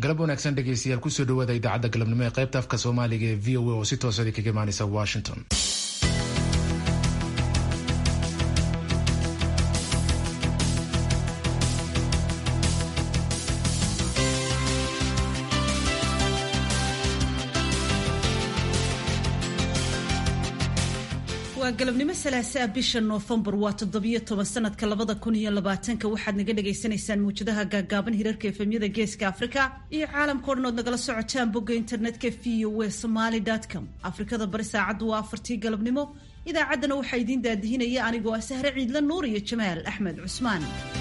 galab wanaagsan dhegeystayaal kusoo dhawaada idaacadda galabnimo ee qaybta afka soomaaliga ee v o a oo si toosadi kaga imaaneysa washington waa galabnimo salaasaa bisha noofembar waa toddobiyo toban sanadka labada kun iyo labaatanka waxaad naga dhagaysanaysaan muwjadaha gaagaaban hirarka efemyada geeska afrika iyo caalamka o dhan ood nagala socotaan bogga internetka v o a somaly com afrikada bari saacaddu waa afartii galabnimo idaacaddana waxaa idiin daadihinaya anigoo ah sahre ciidla nuur iyo jamaal axmed cusmaan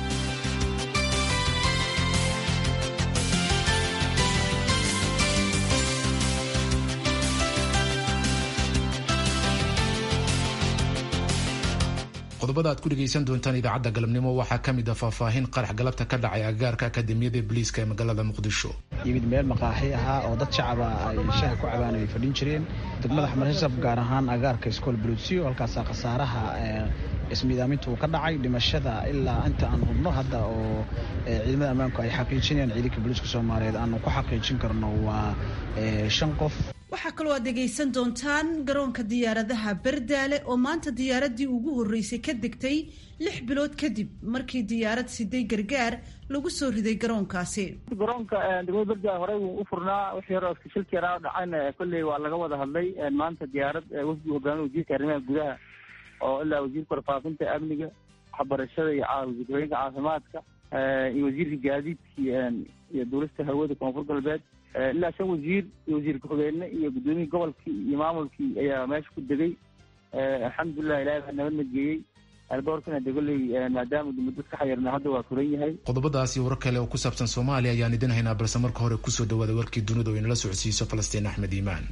qodobada aad ku dhegaysan doontaan idaacadda galabnimo waxaa ka mid a faahfaahin qarax galabta ka dhacay agaarka akademiyada booliiska ee magaalada muqdisho yimid meel maqaaxi ahaa oo dad shacaba ay shaha ku cabaan ay fadhin jireen degmada xamarsab gaar ahaan agaarka iskool buluusiyo halkaasaa khasaaraha ismiidaaminta uu ka dhacay dhimashada ilaa inta aan hubno hadda oo ciidamada ammaanku ay xaqiijinayaan ciidanka booliiska soomaaliyeed aanu ku xaqiijin karno waa shan qof waxaa kaloo aad dhegaysan doontaan garoonka diyaaradaha berdaale oo maanta diyaaradii ugu horreysay ka degtay lix bilood kadib markii diyaarad siday gargaar lagu soo riday garoonkaasi garoonka degmada berdaale horey wuu u furnaa wixii hore shilki yaraa dhacayna kolley waa laga wada hadlay maanta diyaarad wafdi hogaamiya wasiirka arrimaha gudaha oo ilaa wasiirka warfaafinta amniga waxbarashada iyo wasiirka caafimaadka iyo wasiirka gaadiidkii iyo duulista hawada koonfur galbeed ilaa shan wasiir iyo wasiir ku-xigeenne iyo guddoomiyii gobolkii iyo maamulkii ayaa meesha ku degay alxamdulilah ilahay baa nabad nadgeeyey alboorkana degoley maadaama muddo ka xayirna hadda waa furan yahay qodobadaasi warar kale oo ku saabsan soomaaliya ayaan idin haynaa balse marka hore kusoo dhawaada warkii dunida oo inala socodsiiso falastiin axmed iimaan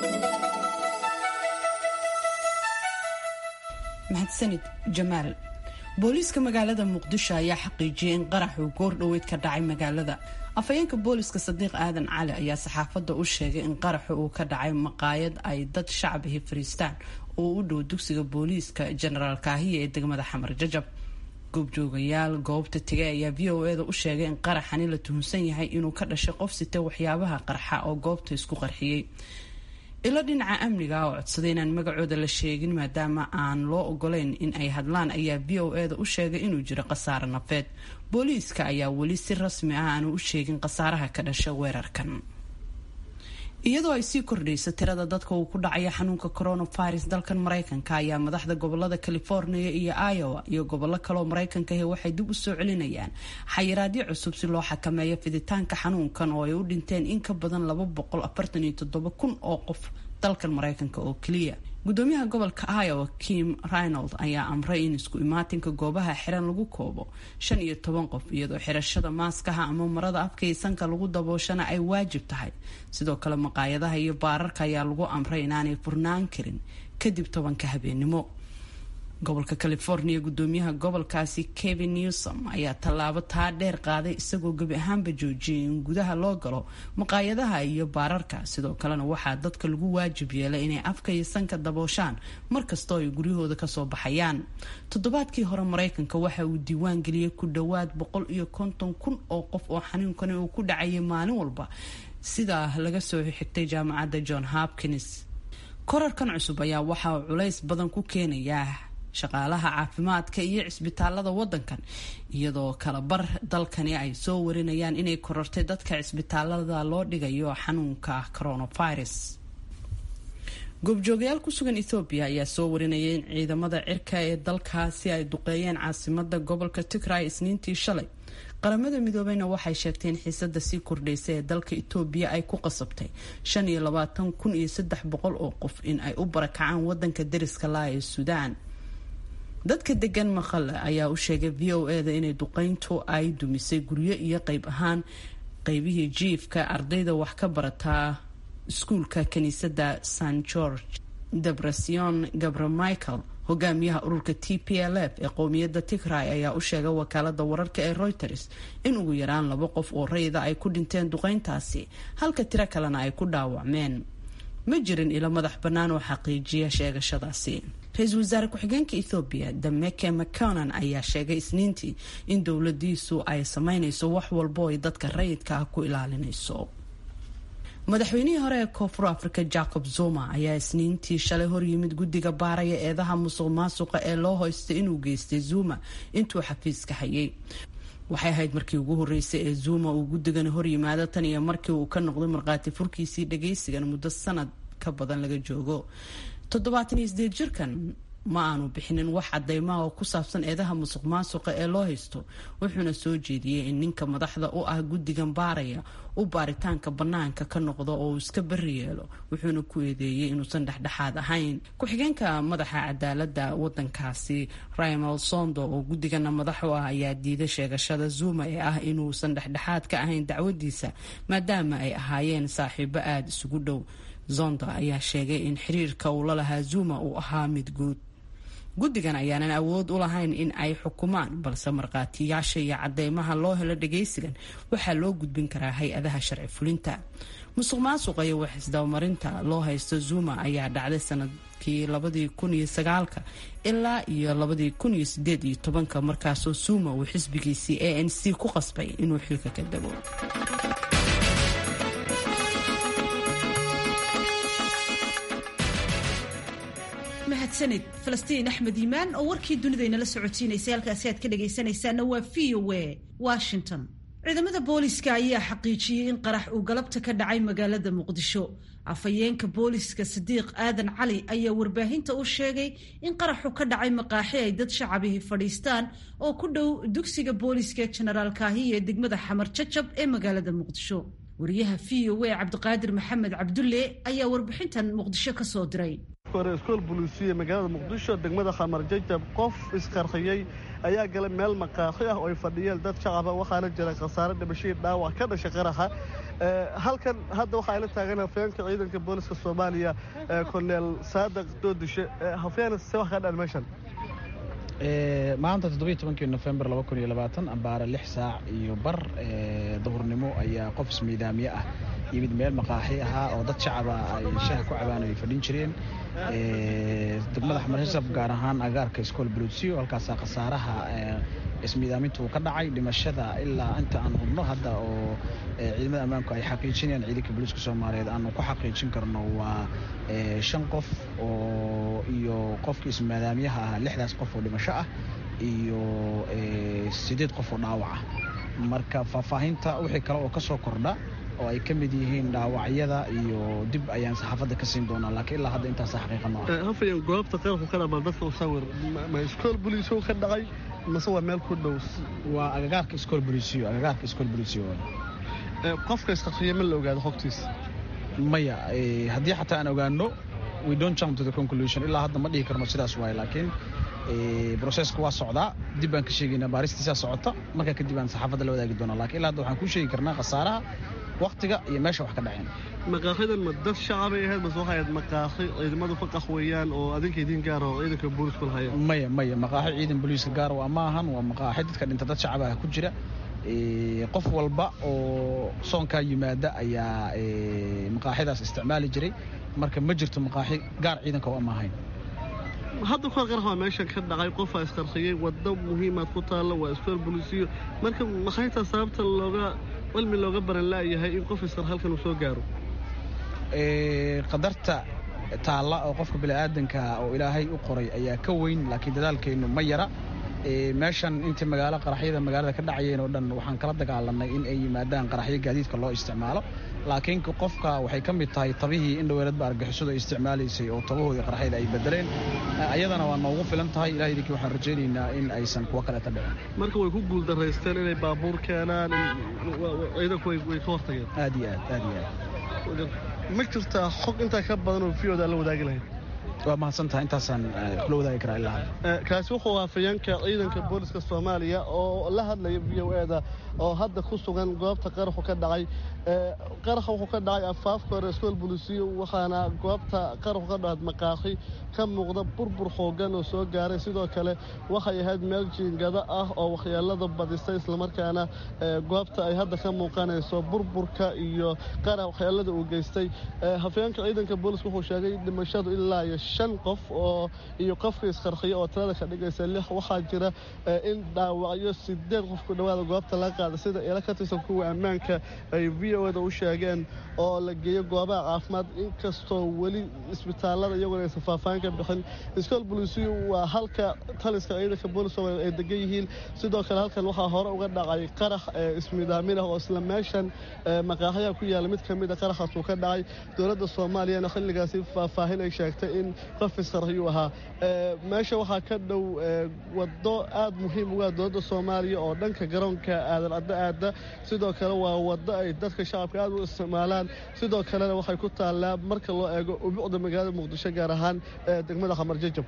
mahadsanid jamaal booliiska magaalada muqdisho ayaa xaqiijiyay in qarax uu goor dhoweyd ka dhacay magaalada afhayeenka booliska sadiiq aadan cali ayaa saxaafadda u sheegay in qaraxu uu ka dhacay maqaayad ay dad shacabihi fariistaan oo u dhow dugsiga booliiska jenaraal kaahiya ee degmada xamar jajab goobjoogayaal goobta tegay ayaa v o eda u sheegay in qaraxani la tuhunsan yahay inuu ka dhashay qof sita waxyaabaha qarxa oo goobta isku qarxiyey ilo dhinaca amniga oo codsaday inaan magacooda la sheegin maadaama aan loo ogolayn in ay hadlaan ayaa v o eda u sheegay inuu jiro khasaare nafeed booliiska ayaa weli si rasmi ah aanu u sheegin khasaaraha ka dhasha weerarkan iyadoo ay sii kordhayso tirada dadka uu ku dhacaya xanuunka coronavirus dalkan maraykanka ayaa madaxda gobolada california iyo iowa iyo gobollo kaleoo maraykanka ahi waxay dib u soo celinayaan xayiraadyo cusub si loo xakameeyo fiditaanka xanuunkan oo ay u dhinteen in ka badan laba boqol afartan iyo toddoba kun oo qof dalkan maraykanka oo keliya gudoomiyaha gobolka iowa kim reynold ayaa amray in isku imaatinka goobaha xiran lagu koobo shan iyo toban qof iyadoo xirashada maaskaha ama marada afka iyo sanka lagu dabooshana ay waajib tahay sidoo kale maqaayadaha iyo baararka ayaa lagu amray inaanay furnaan karin kadib tobanka habeenimo gobolka california gudoomiyaha gobolkaasi kevin newsom ayaa tallaabo taa dheer qaaday isagoo gebi ahaanba joojiyay in gudaha loo galo maqaayadaha iyo baararka sidoo kalena waxaa dadka lagu waajib yeelay inay afka iyo sanka dabooshaan markastoo ay guryahooda kasoo baxayaan toddobaadkii hore maraykanka waxa uu diiwaan geliyey ku dhowaad boqol iyo konton kun oo qof oo xanuunkani uu ku dhacayay maalin walba sidaa laga soo xigtay jaamacadda john hopkins korarkan cusub ayaa waxa uu culays badan ku keenayaa shaqaalaha caafimaadka iyo cisbitaalada wadankan iyadoo kalabar dalkani ay soo warinayaan inay korortay dadka cisbitaalada loo dhigayo xanuunka coronavirus goobjoogayaal ku sugan ethoobiya ayaa soo warinayay in ciidamada cirka ee dalkaasi ay duqeeyeen caasimada gobolka tigray isniintii shalay qaramada midoobeyna waxay sheegtay in xiisada sii kordhaysa ee dalka etoobiya ay ku qasabtay shan iyo labaatan kun iyo saddex boqol oo qof in ay u barakacaan wadanka dariska laa ee suudaan dadka degan maqale ayaa u sheegay v o eda inay duqeyntu ay dumisay guryo iyo qeyb ahaan qeybihii jiifka ardayda wax ka barataa iskuulka kiniisada san george debrasion gabra michael hogaamiyaha ururka t p l f ee qowmiyadda tigray ayaa u sheegay wakaalada wararka ee reuters in ugu yaraan laba qof oo rayida ay ku dhinteen duqeyntaasi halka tiro kalena ay ku dhaawacmeen ma jirin ilo madax bannaan oo xaqiijiya sheegashadaasi ra-iisul wasaare ku-xigeenka ethoobiya dameke mconan ayaa sheegay isniintii in dowladiisu ay sameynayso wax walbo ay dadka rayidka ah ku ilaalinayso madaxweynihii hore ee koonfur africa jacob zuma ayaa isniintii shalay horyimid guddiga baaraya eedaha musuq maasuqa ee loo hoystay inuu geystay zuma intuu xafiiska hayay waxay ahayd markii ugu horeysay ee zuma uu guddigani horyimaado tan iyo markii uu ka noqday markhaati furkiisii dhagaysigan muddo sanad ka badan laga joogo toddobaatan iyo sideed jirkan ma aanu bixinin wax cadeymaha oo ku saabsan eedaha musuq maasuqa ee loo haysto wuxuuna soo jeediyey in ninka madaxda u ah guddigan baaraya u baaritaanka bannaanka ka noqdo oo uu iska bari yeelo wuxuuna ku eedeeyey inuusan dhexdhexaad ahayn ku-xigeenka madaxa cadaalada wadankaasi rimal sondo oo guddigana madax u ah ayaa diiday sheegashada zuma ee ah inuusan dhexdhexaad ka ahayn dacwadiisa maadaama ay ahaayeen saaxiibo aada isugu dhow zonda ayaa sheegay in xiriirka uu la lahaa zuma uu ahaa mid guud guddigan ayaanan awood u lahayn in ay xukumaan balse markhaatiyaasha iyo cadeymaha loo helo dhagaysigan waxaa loo gudbin karaa hay-adaha sharci fulinta musuq maasuqa iyo waxisdabamarinta loo haysto zuma ayaa dhacday sanadkii labadii kun iyo sagaalka ilaa iyo labadii kun iyo sideed iyo tobanka markaasoo zuma uu xisbigiisii a n c ku qasbay inuu xilka ka dego mahadsanid falastiin axmed yimaan oo warkii dunidaynala socotiinaysay halkaasi aad ka dhagaysanaysaana waa v o a washington ciidamada booliska ayaa xaqiijiyey in qarax uu galabta ka dhacay magaalada muqdisho afhayeenka booliska sadiiq aadan cali ayaa warbaahinta u sheegay in qaraxu ka dhacay maqaaxi ay dad shacabihi fadhiistaan oo ku dhow dugsiga booliska genaraal kaahiya ee degmada xamar jajab ee magaalada muqdisho wariyaha v o a cabdiqaadir maxamed cabdulle ayaa warbixintan muqdisho ka soo diray hore iskool buluusiya magaalada muqdisho degmada khamar jajab qof isqarxiyey ayaa galay meel maqaaxi ah oo ay fadhiyeen dad shacaba waxaana jira khasaare dhimashadii dhaawac ka dhashay qaraxa halkan hadda waxaa ila taagan hafeenka ciidanka booliska soomaaliya korneel saadiq doodishe hafeen se wax ka dhan meeshan maanta toddobiyo tobankii nofembar laba kun iyo labaatan ambaare lix saac iyo bar duhurnimo ayaa qof ismiidaamiye ah yimid meel maqaaxi ahaa oo dad shacaba ay shaha ku cabaan ay fadhin jireen degmada xamarsab gaar ahaan agaarka iskool buluusiyo halkaasaa khasaaraha ismiidaamintu ka dhacay dhimashada ilaa inta aan hubno hadda oo ciidamada ammaanku ay xaqiijinayaan ciidanka booliiska soomaaliyeed aanu ku xaqiijin karno waa shan qof oo iyo qofkii ismiidaamiyaha ahaa lixdaas qof oo dhimasho ah iyo siddeed qof oo dhaawac ah marka faahfaahinta wixii kale oo ka soo kordha oo ay ka mid yihiin dhaawacyada iyo dib ayaan saxaafadda ka siin doonaa laakiin ilaa hadda intaas xaqiiqano ah hafayan goobta qarabku ka dhamaa dadka u sawir ma iskool buliisow ka dhacay mase waa meel ku dhow waa agagaarka iskool bulisiyo agagaarka iskool bulisiyo qofka isqarxiya ma la ogaado xogtiisa maya haddii xataa aan ogaano we don't jump to the conclusion ilaa hadda ma dhihi karno sidaas waaye laakiin broseska waa socdaa dib baan ka sheegaynaa baaristiisaa socota markaa kadib aan saxaafadda la wadaagi doonaa lakiin ilaa hadda waxaan kuu sheegi karnaa khasaaraha waktiga iyo meesha wax ka dhaceen maqaaxidan ma dad shacabay ahayd mase waxay ahayd maqaaxi ciidamadu ka qaxweeyaan oo adinka idiin gaar oo ciidanka booliisku lahaya maya maya maqaaxi ciidan booliiska gaar waa ma ahan waa maqaaxi dadka dhinta dad shacabaha ku jira qof walba oo soonkaa yimaada ayaa maqaaxidaas isticmaali jiray marka ma jirto maqaaxi gaar ciidanka oo ama ahayn hadda kuwa qarax waa meeshan ka dhacay qofaa isqarxiyey waddo muhiimaad ku taalla waa iskool bolisiyo marka maxaytaa sababta looga cilmi looga baran laayahay in qof isqar halkan uu soo gaaro qadarta taalla oo qofka bini'aadanka oo ilaahay u qoray ayaa ka weyn laakiin dadaalkeennu ma yara meeshan intii magaalo qaraxyada magaalada ka dhacayeen oo dhan waxaan kala dagaalanay in ay yimaadaan qaraxyo gaadiidka loo isticmaalo laakiin qofka waxay ka mid tahay tabihii in dhoweeladba argixisadu ay isticmaalaysay oo tabahoodii qaraxyada ay bedeleen ayadana waa noogu filan tahay ilaah idinkii waxaan rajaynaynaa in aysan kuwo kaleeta dhicin marka way ku guuldaraysteen inay baabuur keenaan ciidanku way ka hortageen aad iyo aad aad iyo aad ma jirtaa xog intaa ka badan oo viyooda la wadaagi lahayd waa mahadsantaha intaasaan kula wadaagi karaa ilaa hadda kaasi wuxuu ahaa afayeenka ciidanka booliska soomaaliya oo la hadlaya v o eda oo hadda ku sugan goobta qaraxu ka dhacay qaraxa wuxuu ka dhacay afaafka hore iskool bulisiyo waxaana goobta qaraxu ka dhacayd maqaaxi ka muuqda burbur xoogan oo soo gaaray sidoo kale waxay ahayd meel jiingado ah oo waxyeelada badisay islamarkaana goobta ay hadda ka muuqanayso burburka iyo qarax waxyeelada uu geystay hafayeenka ciidanka booliska wuxuu sheegay dhimashadu ilaa iyo shan qof oo iyo qofka isqarxiya oo tirada ka dhigaysa lix waxaa jira in dhaawacyo sideed qof ku dhawaada goobta laga qaada sida ila ka tirsan kuwa ammaanka ay v o da u sheegeen oo la geeyo goobaha caafimaad inkastoo weli isbitaalada iyaguna aysan faahfaahin ka bixin iskool bolisiyo waa halka taliska ciidanka boolis ay degan yihiin sidoo kale halkan waxaa hore uga dhacay qarax ismidaamin ah oo isla meeshan maqaaxyaha ku yaala mid ka mid a qaraxaas uu ka dhacay dowladda soomaaliyana xilligaasi faahfaahin ay sheegtay in qof isqarxiyuu ahaa meesha waxaa ka dhow waddo aad muhiim uga dowladda soomaaliya oo dhanka garoonka aadan adda aada sidoo kale waa waddo ay dadka shacabka aad u isticmaalaan sidoo kalena waxay ku taallaa marka loo eego ubuucda magaalada muqdisho gaar ahaan degmada xamar jajab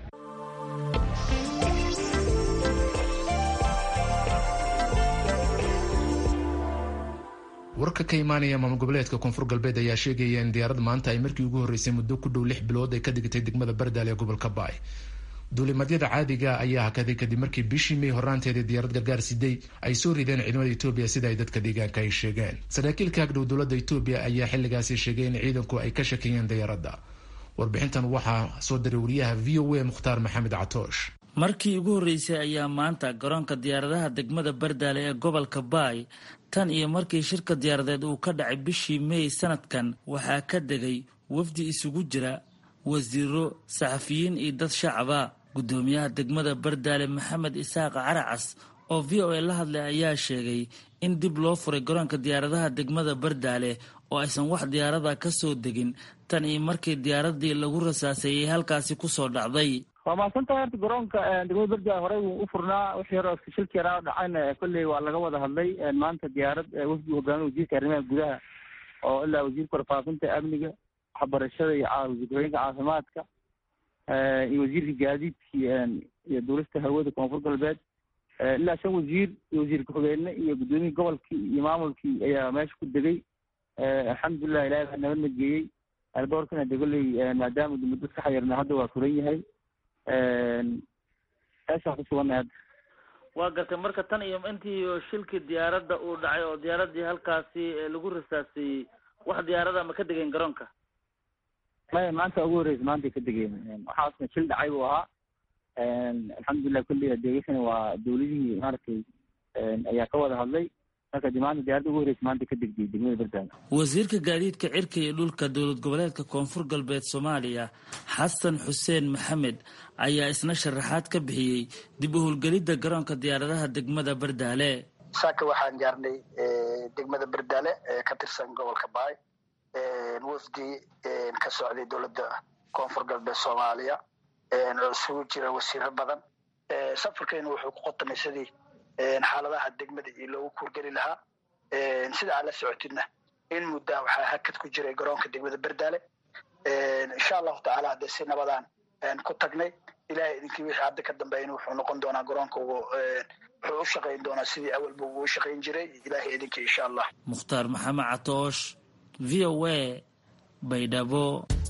warka ka imaanaya maamul goboleedka koonfur galbeed ayaa sheegaya in diyaarad maanta ay markii ugu horreysay muddo ku dhow lix bilood ay ka digtay degmada bardaal ee gobolka baay duulimadyada caadiga ayaa hakaday kadib markii bishii may horaanteedii diyaarad gargaar siday ay soo rideen ciidamada etoobiya sida ay dadka deegaanka ay sheegeen saraakiil ka agdhow dowladda etoobiya ayaa xilligaasi sheegay in ciidanku ay ka shakiyeen diyaaradda warbixintan waxaa soo diray wariyaha v o a mukhtaar maxamed catoosh markii ugu horreysay ayaa maanta garoonka diyaaradaha degmada bardaale ee gobolka baay tan iyo markii shirka diyaaradeed uu ka dhacay bishii meey sanadkan waxaa ka degay wafdi isugu jira wasiiro saxafiyiin iyo dad shacaba guddoomiyaha degmada bardaale maxamed isaaq caracas oo v o a la hadlay ayaa sheegay in dib loo furay garoonka diyaaradaha degmada bardaale oo aysan wax diyaarada ka soo degin tan iyo markii diyaaradii lagu rasaaseeyey halkaasi kusoo dhacday waa mahadsantahay horta garoonka degmada bardaale horey wuu u furnaa wixii hore shilki yaraa dhacayna kolley waa laga wada hadlay maanta diyaarad wafdi hogaamiya wasiirka arrimaha gudaha oo ilaa wasiirka warfaafinta amniga waxbarashada iyo wasiirka caafimaadka iyo wasiirka gaadiidki iyo duulista hawada koonfur galbeed ilaa shan wasiir iyo wasiir ku-xigeenle iyo guddoomiyii gobolkii iyo maamulkii ayaa meesha ku degay alxamdulilah ilahay baa nabadna geeyey alboorkana de kolley maadaama muddo ka xayirna hadda waa furan yahay meeshaan ku sugannahay hadda waa gartay marka tan iyo intii shilkii diyaaradda uu dhacay oo diyaaradii halkaasi lagu rasaaseeyey wax diyaarada ma ka degeen garoonka maya maanta ugu horreysa maantay ka degeen waxaasna shil dhacay buu ahaa alxamdulilah kulli adeegasana waa dawladihii maaragtay ayaa ka wada hadlay marka de maanta diyaaradda ugu horreysa maanta ka degtay degmada bardaale wasiirka gaadiidka cirka iyo dhulka dowlad goboleedka koonfur galbeed soomaaliya xasan xuseen maxamed ayaa isna sharaxaad ka bixiyey dib u howlgelidda garoonka diyaaradaha degmada bardaale saaka waxaan gaarnay degmada bardaale ee ka tirsan gobolka baay wafdi ka socday dowladda koonfur galbeed soomaaliya oo isugu jira wasiiro badan safarkeenu wuxuu ku qotamay sidii xaaladaha degmada iyo loogu kuurgeli lahaa sida aad la socotidna in muddaa waxaa hakad ku jiray garoonka degmada bardaale insha allahu tacaala haddee si nabadaan ku tagnay ilahay idinkii wixii hadda ka dambeeyna wuxuu noqon doonaa garoonka wuxuu u shaqayn doonaa sidii awalba uu u shaqayn jiray ilahay idinkii insha allah mukhtaar maxamed catoosh v o a baydhabo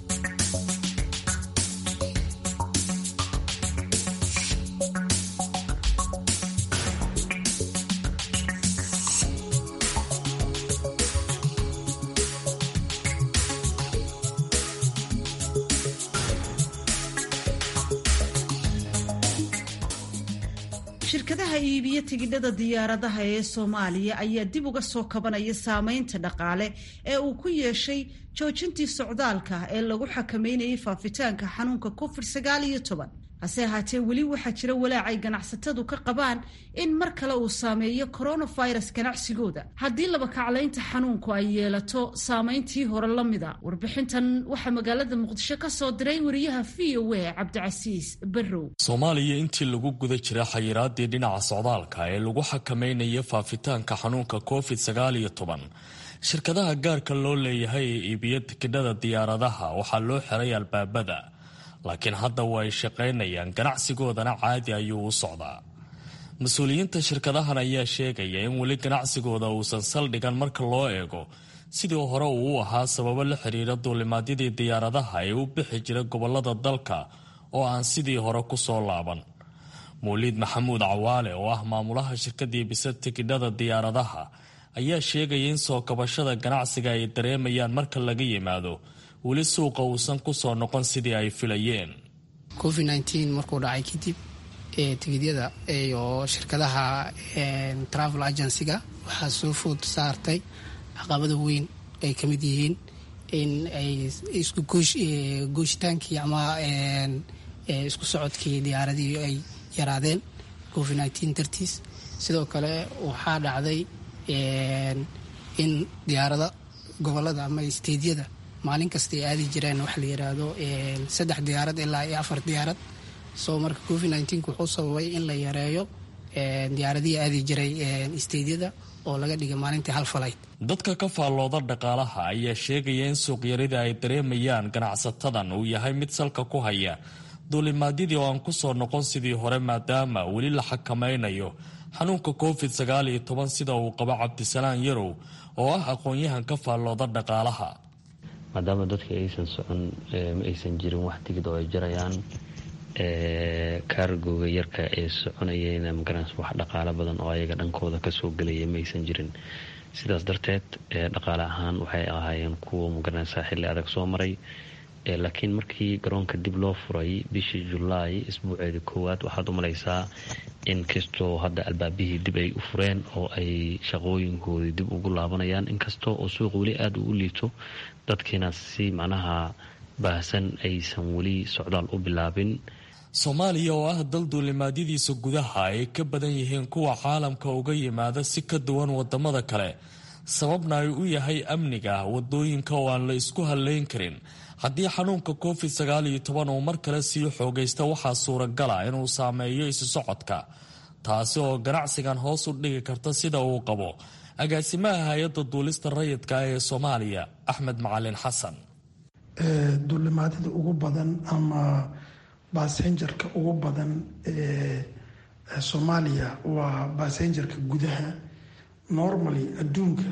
shirkadaha iibiyo tigidhada diyaaradaha ee soomaaliya ayaa dib uga soo kabanaya saameynta dhaqaale ee uu ku yeeshay joojintii socdaalka ee lagu xakameynayay faafitaanka xanuunka covid sagaal iyo toban hase ahaatee weli waxaa jira walaac ay ganacsatadu ka qabaan in mar kale uu saameeyo coronavirus ganacsigooda haddii labakaclaynta xanuunku ay yeelato saameyntii hore la mida warbixintan waxaa magaalada muqdisho ka soo diray wariyaha v o a cabdicasiis barrow soomaaliya intii lagu guda jira xayiraadii dhinaca socdaalka ee lagu xakameynaya faafitaanka xanuunka covid sagaal iyo toban shirkadaha gaarka loo leeyahay ee iibiyo tikidhada diyaaradaha waxaa loo xiray albaabada laakiin hadda waa ay shaqaynayaan ganacsigoodana caadi ayuu u socdaa mas-uuliyiinta shirkadahan ayaa sheegaya in weli ganacsigooda uusan saldhigan marka loo eego sidii hore uu u ahaa sababo la xiriira duulimaadyadii diyaaradaha ee u bixi jira gobolada dalka oo aan sidii hore kusoo laaban mawliid maxamuud cawaale oo ah maamulaha shirkadii bisa tikidhada diyaaradaha ayaa sheegaya in soo kabashada ganacsiga ay dareemayaan marka laga yimaado weli suuqa uusan kusoo noqon sidii ay filayeen covid nneteen markuu dhacay kadib tigidyada iyo shirkadaha travel agencyga waxaa soo food saartay caqabada weyn ay ka mid yihiin in ay isku gooshitaankii ama isku socodkii diyaaradii ay yaraadeen covid nneteen dartiis sidoo kale waxaa dhacday in diyaarada gobolada ama isteedyada maalin kasta ay aadi jireen waxa la yiraahdo saddex diyaarad ilaa iyo afar diyaarad soo marka covid nneteen wuxuu sababay in la yareeyo diyaaradihii aadi jiray isteedyada oo laga dhigay maalintii hal falayd dadka ka faallooda dhaqaalaha ayaa sheegaya in suuqyarida ay dareemayaan ganacsatadan uu yahay mid salka ku haya duulimaadyadii oo aan ku soo noqon sidii hore maadaama weli la xakamaynayo xanuunka covid sagaal iyo toban sida uu qabo cabdisalaan yarow oo ah aqoon-yahan ka faallooda dhaqaalaha maadaama dadka aysan socon ma aysan jirin wax tigid oo ay jarayaan kaargooga yarka ee soconayeen magaranaysa wax dhaqaalo badan oo ayaga dhankooda kasoo gelaya ma aysan jirin sidaas darteed dhaqaale ahaan waxay ahaayeen kuwa magaranaysa xilli adag soo maray laakiin markii garoonka dib loo furay bishii julaay isbuuceeda koowaad waxaad u malaysaa in kastoo hadda albaabihii dib ay u fureen oo ay shaqooyinkoodii dib ugu laabanayaan inkastoo oo suuq weli aada u liito dadkiina si macnaha baahsan aysan weli socdaal u bilaabin soomaaliya oo ah dal duulimaadyadiisa gudaha ay ka badan yihiin kuwa caalamka uga yimaada si ka duwan wadamada kale sababna ay u yahay amniga wadooyinka oo aan la isku halleyn karin haddii xanuunka covid sagaal iyo toban uu mar kale sii xoogaysta waxaa suuragala inuu saameeyo isu socodka taasi oo ganacsigan hoos u dhigi karta sida uu qabo agaasimaha hay-adda duulista rayidka ee soomaaliya axmed macalin xasan duulimaadyada ugu badan ama basenjarka ugu badan ee soomaaliya waa basenjarka gudaha normally adduunka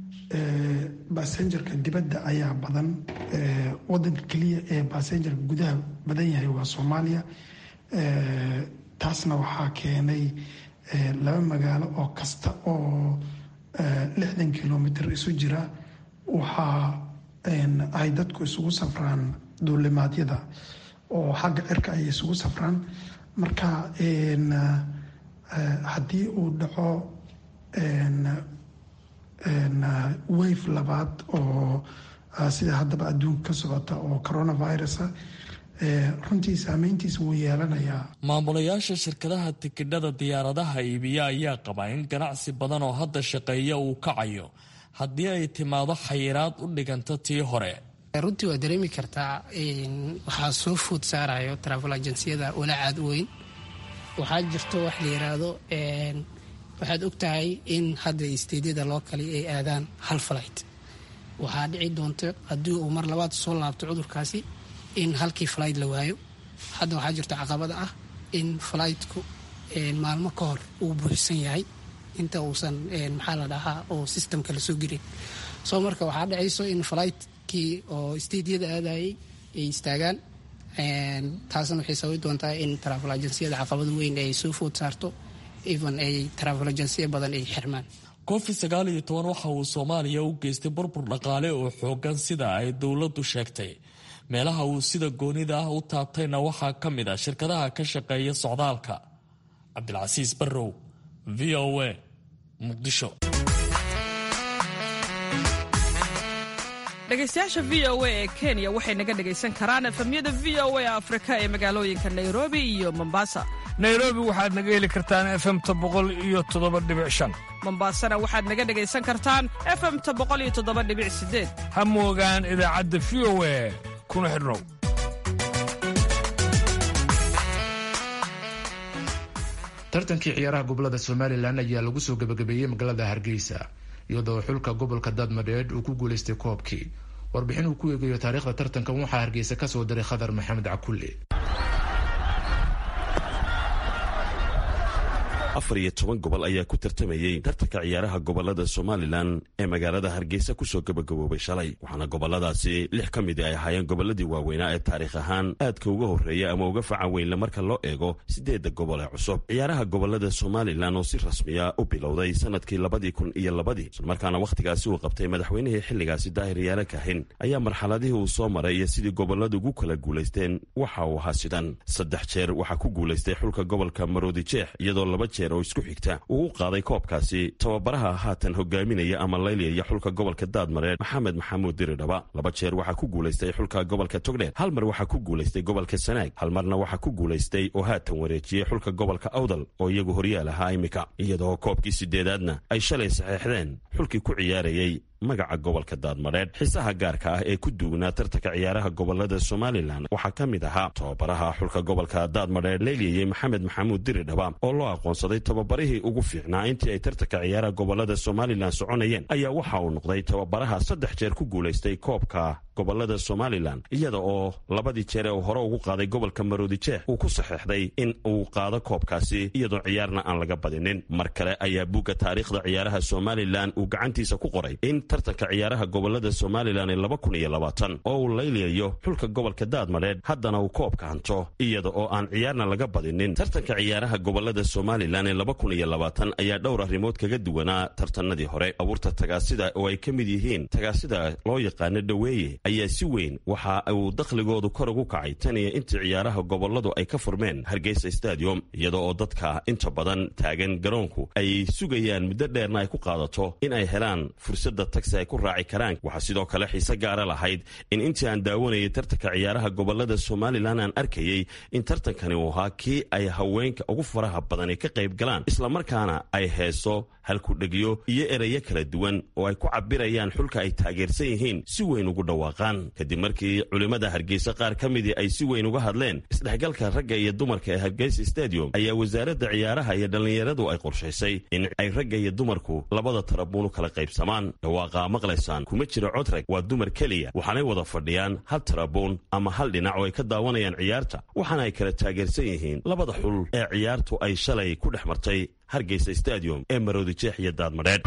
basenjarka dibadda ayaa badan wadanka keliya ee basenjarka gudaha badan yahay waa soomaaliya taasna waxaa keenay laba magaalo oo kasta oo lixdan kilomitr isu jira waxaa ay dadku isugu safraan duulimaadyada oo xagga cirka ay isugu safraan marka haddii uu dhaco wave labaad oo sida haddaba adduunka ka socota oo coronavirusa runtii saameyntiisa wuu yeelanayaa maamulayaasha shirkadaha tikidhada diyaaradaha iibiya ayaa qaba in ganacsi badan oo hadda shaqeeya uu kacayo haddii ay timaado xayiraad u dhiganta tii hore runtii waa dareemi kartaa waxaa soo food saarayo travel agenciyada walaacaad weyn waxaa jirto wax la yiraahdo waxaad og tahay in hadda isteedyada loo kale ay aadaan hal flight waxaa dhici doonta haddii uu mar labaad soo laabto cudurkaasi in halkii flight la waayo hadda waxaa jirto caqabada ah in flightku maalmo ka hor uu buuxsan yahay inta uusan maxaa la dhahaa oo systemka lasoo gelin soo marka waxaa dhacayso in flightkii oo isteedyada aadayay ay istaagaan taasna waxay sababi doontaa in travel agenciyada caqabada weyn ay soo food saarto even ay travel agensiya badan ay xirmaan covid sagaal iyo toban waxa uu soomaaliya u geystay burbur dhaqaale oo xoogan sida ay dowladdu sheegtay meelaha uu sida goonida ah u taabtayna waxaa ka mid ah shirkadaha ka shaqeeya socdaalka cabdilcasiis barrow v o a muqdisho dhegaystayaasha v o a ee kenya waxay naga dhegaysan karaan efemyada v o a afrika ee magaalooyinka nairobi iyo mombasa nairobi waxaad naga heli kartaan efemta boqol iyo toddoba dhibic shan mombasana waxaad naga dhegaysan kartaan efemta boqol iyo toddoba dhibic sideed ha moogaan idaacadda v o a kuna xidhnow tartankii ciyaaraha gobolada somalilan ayaa lagu soo gebagabeeyey magaalada hargeysa iyadoo xulka gobolka daadmadheedh uu ku guuleystay koobkii warbixin uu ku eegayo taariikhda tartankan waxaa hargeysa kasoo diray khadar maxamed cakulle afar iyo toban gobol ayaa ku tartamayey tartanka ciyaaraha gobolada somalilan ee magaalada hargeysa kusoo gabagaboobay shalay waxaana goboladaasi lix ka mid ay ahaayeen goboladii waaweynaa ee taariikh ahaan aadka uga horreeya ama uga facan weynle marka loo eego sideedda gobol ee cusub ciyaaraha gobolada somalilan oo si rasmiya u bilowday sanadkii labadii kun iyo labadii islamarkaana wakhtigaasi uu qabtay madaxweynihii xilligaasi daahir yaale kahin ayaa marxaladihii uu soo maray iyo sidii goboladu ugu kala guulaysteen waxa uu ahaa sidan saddex jeer waxaa ku guulaystay xulka gobolka maroodi jeex iyadoo laba jeer oo isku xigta uu u qaaday koobkaasi tababaraha haatan hogaaminaya ama layliyaya xulka gobolka daadmareer maxamed maxamuud diridhaba laba jeer waxaa ku guulaystay xulka gobolka togdheer hal mar waxaa ku guulaystay gobolka sanaag hal marna waxaa ku guulaystay oo haatan wareejiyey xulka gobolka awdal oo iyagu horyaal ahaa imika iyadoo koobkii sideedaadna ay shalay saxeexdeen xulkii ku ciyaarayey magaca gobolka daadmareedh xiisaha gaarka ah ee ku duugnaa tartanka ciyaaraha gobolada somalilan waxaa ka mid ahaa tababaraha xulka gobolka daadmareedh leyliyey maxamed maxamuud diridhaba oo loo aqoonsaday tababarihii ugu fiicnaa intii ay tartanka ciyaaraha gobolada somalilan soconayeen ayaa waxa uu noqday tababaraha saddex jeer ku guulaystay koobka gobolada somalilan iyada oo labadii jeer ee uu hore ugu qaaday gobolka maroodi jeex uu ku saxeexday in uu qaado koobkaasi iyadoo ciyaarna aan laga badinin mar kale ayaa buugga taariikhda ciyaaraha somalilan uu gacantiisa ku qoray in tartanka ciyaaraha gobolada somalilan ee laba kun iyo labaatan oo uu layliyayo xulka gobolka daadmadheedh haddana uu koobka hanto iyada oo aan ciyaarna laga badinin tartanka ciyaaraha gobolada somalilan ee laba kun iyo labaatan ayaa dhowr arrimood kaga duwanaa tartanadii hore abuurta tagaasida oo ay ka mid yihiin tagaasida loo yaqaano dhoweeye ayaa si weyn waxa uu dakhligoodu kor ugu kacay tan iyo intii ciyaaraha goboladu ay ka furmeen hargeysa stadium iyada oo dadka inta badan taagan garoonku ay sugayaan muddo dheerna ay ku qaadato in ay helaan fursadda tagsi ay ku raaci karaan waxaa sidoo kale xiise gaara lahayd in intii aan daawanayay tartanka ciyaaraha gobolada somalilan aan arkayey in tartankani uu ahaa kii ay haweenka ugu faraha badani ka qayb galaan islamarkaana ay heeso halkudhegyo iyo ereyo kala duwan oo ay ku cabirayaan xulka ay taageersan yihiin si weyn ugu dhawaaqaan kadib markii culimmada hargeysa qaar ka midii ay si weyn uga hadleen isdhexgalka ragga iyo dumarka ee hargeysa stadium ayaa wasaaradda ciyaaraha iyo dhallinyaradu ay qorshaysay in ay ragga iyo dumarku labada tarabuunu kala qaybsamaan dhawaaqa maqlaysaan kuma jiro codrag waa dumar keliya waxaanay wada fadhiyaan hal tarabuun ama hal dhinac oo ay ka daawanayaan ciyaarta waxaana ay kala taageersan yihiin labada xul ee ciyaartu ay shalay ku dhex martay hargeysa stadium ee maroodi jeex iyo daadmadheedh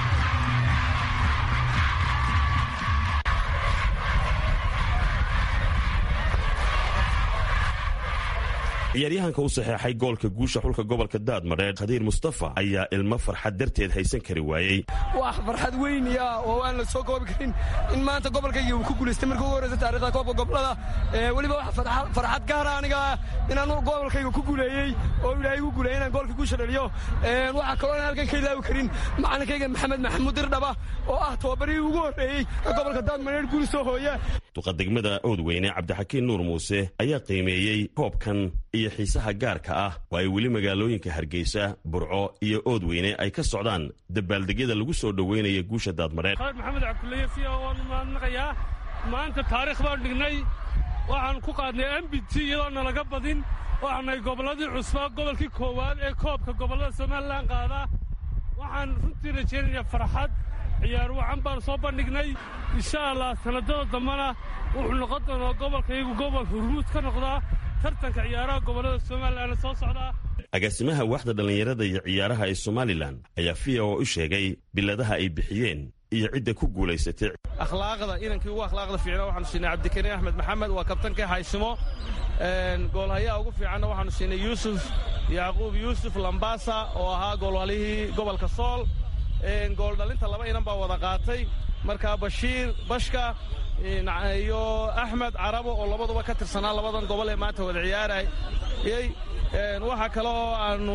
ciyaaryahanka u saxeexay goolka guusha xulka gobolka daadmadheedh khadiir mustafa ayaa ilmo farxad darteed haysan kari waayey wax farxad weynaya oo aan la soo koobi karin in maanta gobolkayga uu ku guulaystay markii ugu horreysa taarikhda koobka gobolada weliba wax farxad gaara aniga inaan gobolkayga ku guuleeyey oo ilaahay igu guuleeyey inaan goolka guusha dhaliyo waxaa kaloo aan halkan ka ilaawi karin macalinkayga maxamed maxamuud dirdhaba oo ah tababarihii ugu horreeyey gobolka daadmadheedh guul soo hooya duqa degmada oodweyne cabdixakiin nuur muuse ayaa qiimeeyey koobkan iyo xiisaha gaarka ah oo ay weli magaalooyinka hargeysa burco iyo oodweyne ay ka socdaan dabaaldegyada lagu soo dhoweynaya guusha daadmadheedh khaalid maxamed cabdullaye fiya waan mahadnaqayaa maanta taariikh baan dhignay waxaan ku qaadnay m b t iyadoo nalaga badin waxaanay gobolladii cusbaa gobolkii koowaad ee koobka gobollada somalilan qaada waxaan runtii rajaynayaa farxad ciyaar wacan baan soo bandhignay insha allah sanadada dambena wuxuu noqon doonaa gobolkaygu gobol hurmuud ka noqdaa tartanka ciyaaraha gobollada somalilan soo socdaa agaasimaha waaxda dhallinyarada iyo ciyaaraha ee somalilan ayaa fiya oo u sheegay biladaha ay bixiyeen iyo cidda ku guulaysatay akhlaaqda inankii ugu akhlaaqda fiicna waxaanu siinay cabdikariin axmed maxamed waa kabtankii haysimo goolhayaha ugu fiicanna waxaanu siinay yuusuf yacquub yuusuf lambasa oo ahaa goolhalihii gobolka sool gooldhalinta laba inan baa wada qaatay markaa bashiir bashka iyo axmed carabo oo labaduba ka tirsanaa labadan gobol ee maanta wada ciyaarayey waxaa kale oo aannu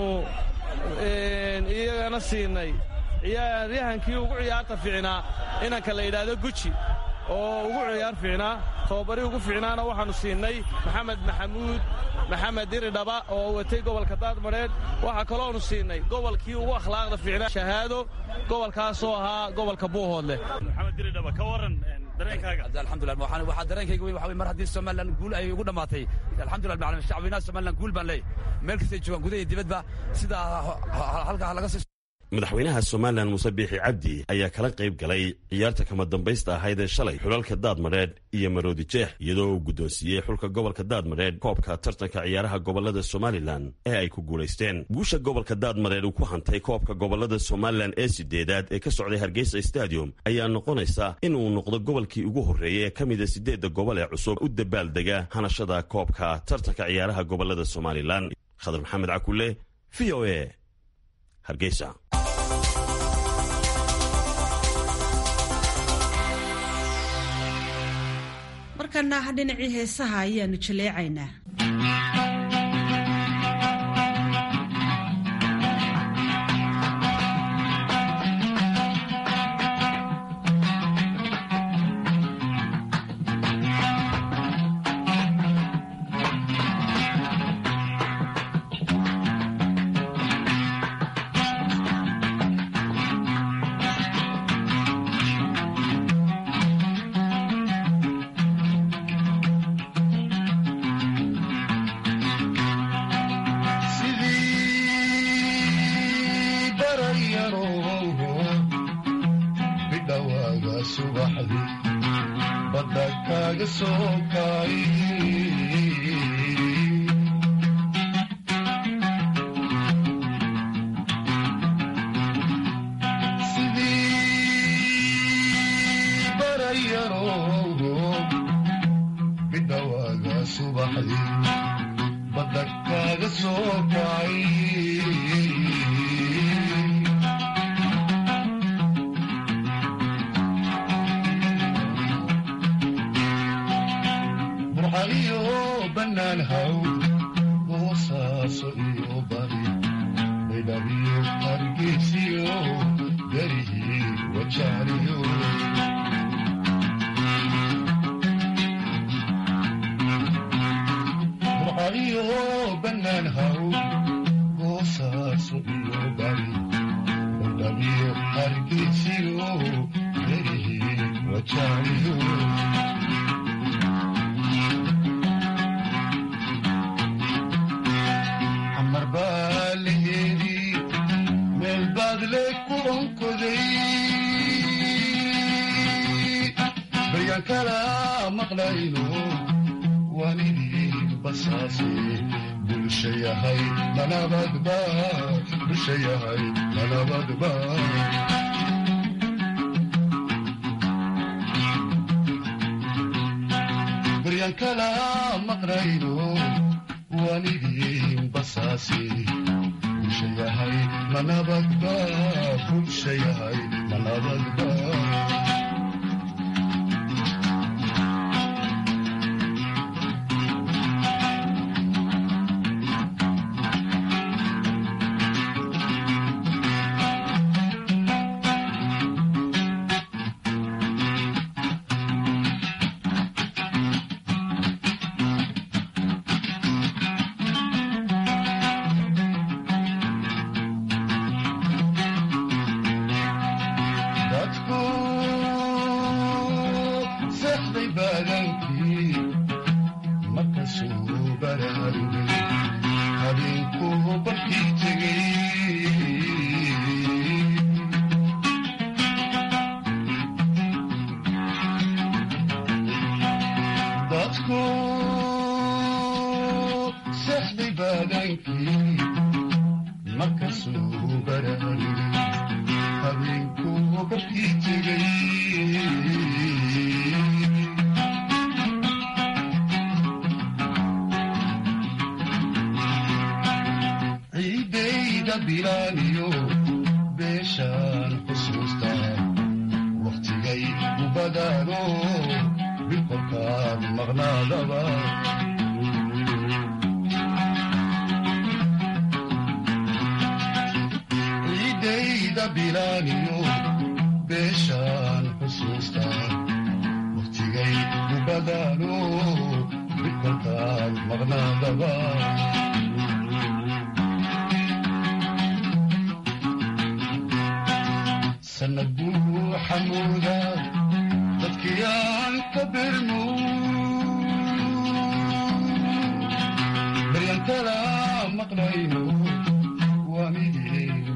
iyagana siinay ciyaaryahankii ugu ciyaarta fiicnaa inanka la yidhaahdo guji oo ugu ciyaar fiicnaa tababarii ugu fiicnaana waxaannu siinay maxamed maxamuud maxamed diridhaba oo watay gobolka daadmadheedh waxaa kalooanu siinay gobolkii ugu akhlaaqda fiicnaa shahaado gobolkaasoo ahaa gobolka buuhoodleh maxamed diridhaba ka waran alxamdulilah waxaa dareenkayga weyn waxa wey mar haddii somalilan guul ay ugu dhammaatay alxamdulilah macalin shacbinaha somalilan guul baan leeyahy meel kastay joogaan gudaha iyo dibadba sidaa halkaa laga sii madaxweynaha somalilan muuse biixi cabdi ayaa kala qayb galay ciyaarta kama dambaysta ahayd ee shalay xulalka daadmadheedh iyo maroodi jeex iyadoo uu guddoonsiiyey xulka gobolka daadmadheedh koobka tartanka ciyaaraha gobolada somalilan ee ay ku guulaysteen guusha gobolka daadmadheedh uu ku hantay koobka gobolada somalilan ee sideedaad ee ka socday hargeysa stadium ayaa noqonaysa in uu noqdo gobolkii ugu horreeyay ee ka mida siddeedda gobol ee cusub u dabaaldega hanashada koobka tartanka ciyaaraha gobolada somalilan khadar maxamed cakule v o e hargeysa markana dhinacii heesaha ayaanu jaleecaynaa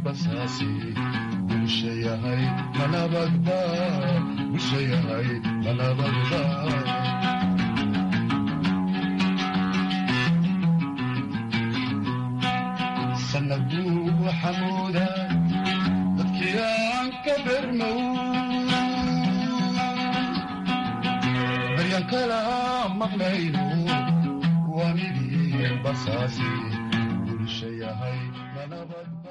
basaasi bulsha yahay manabadba bulsha yahay manabadba sanaduu xamuuda dadkii aan ka bermow baryan kala maqlayno wanidii basaasi bulsha yahay manabadba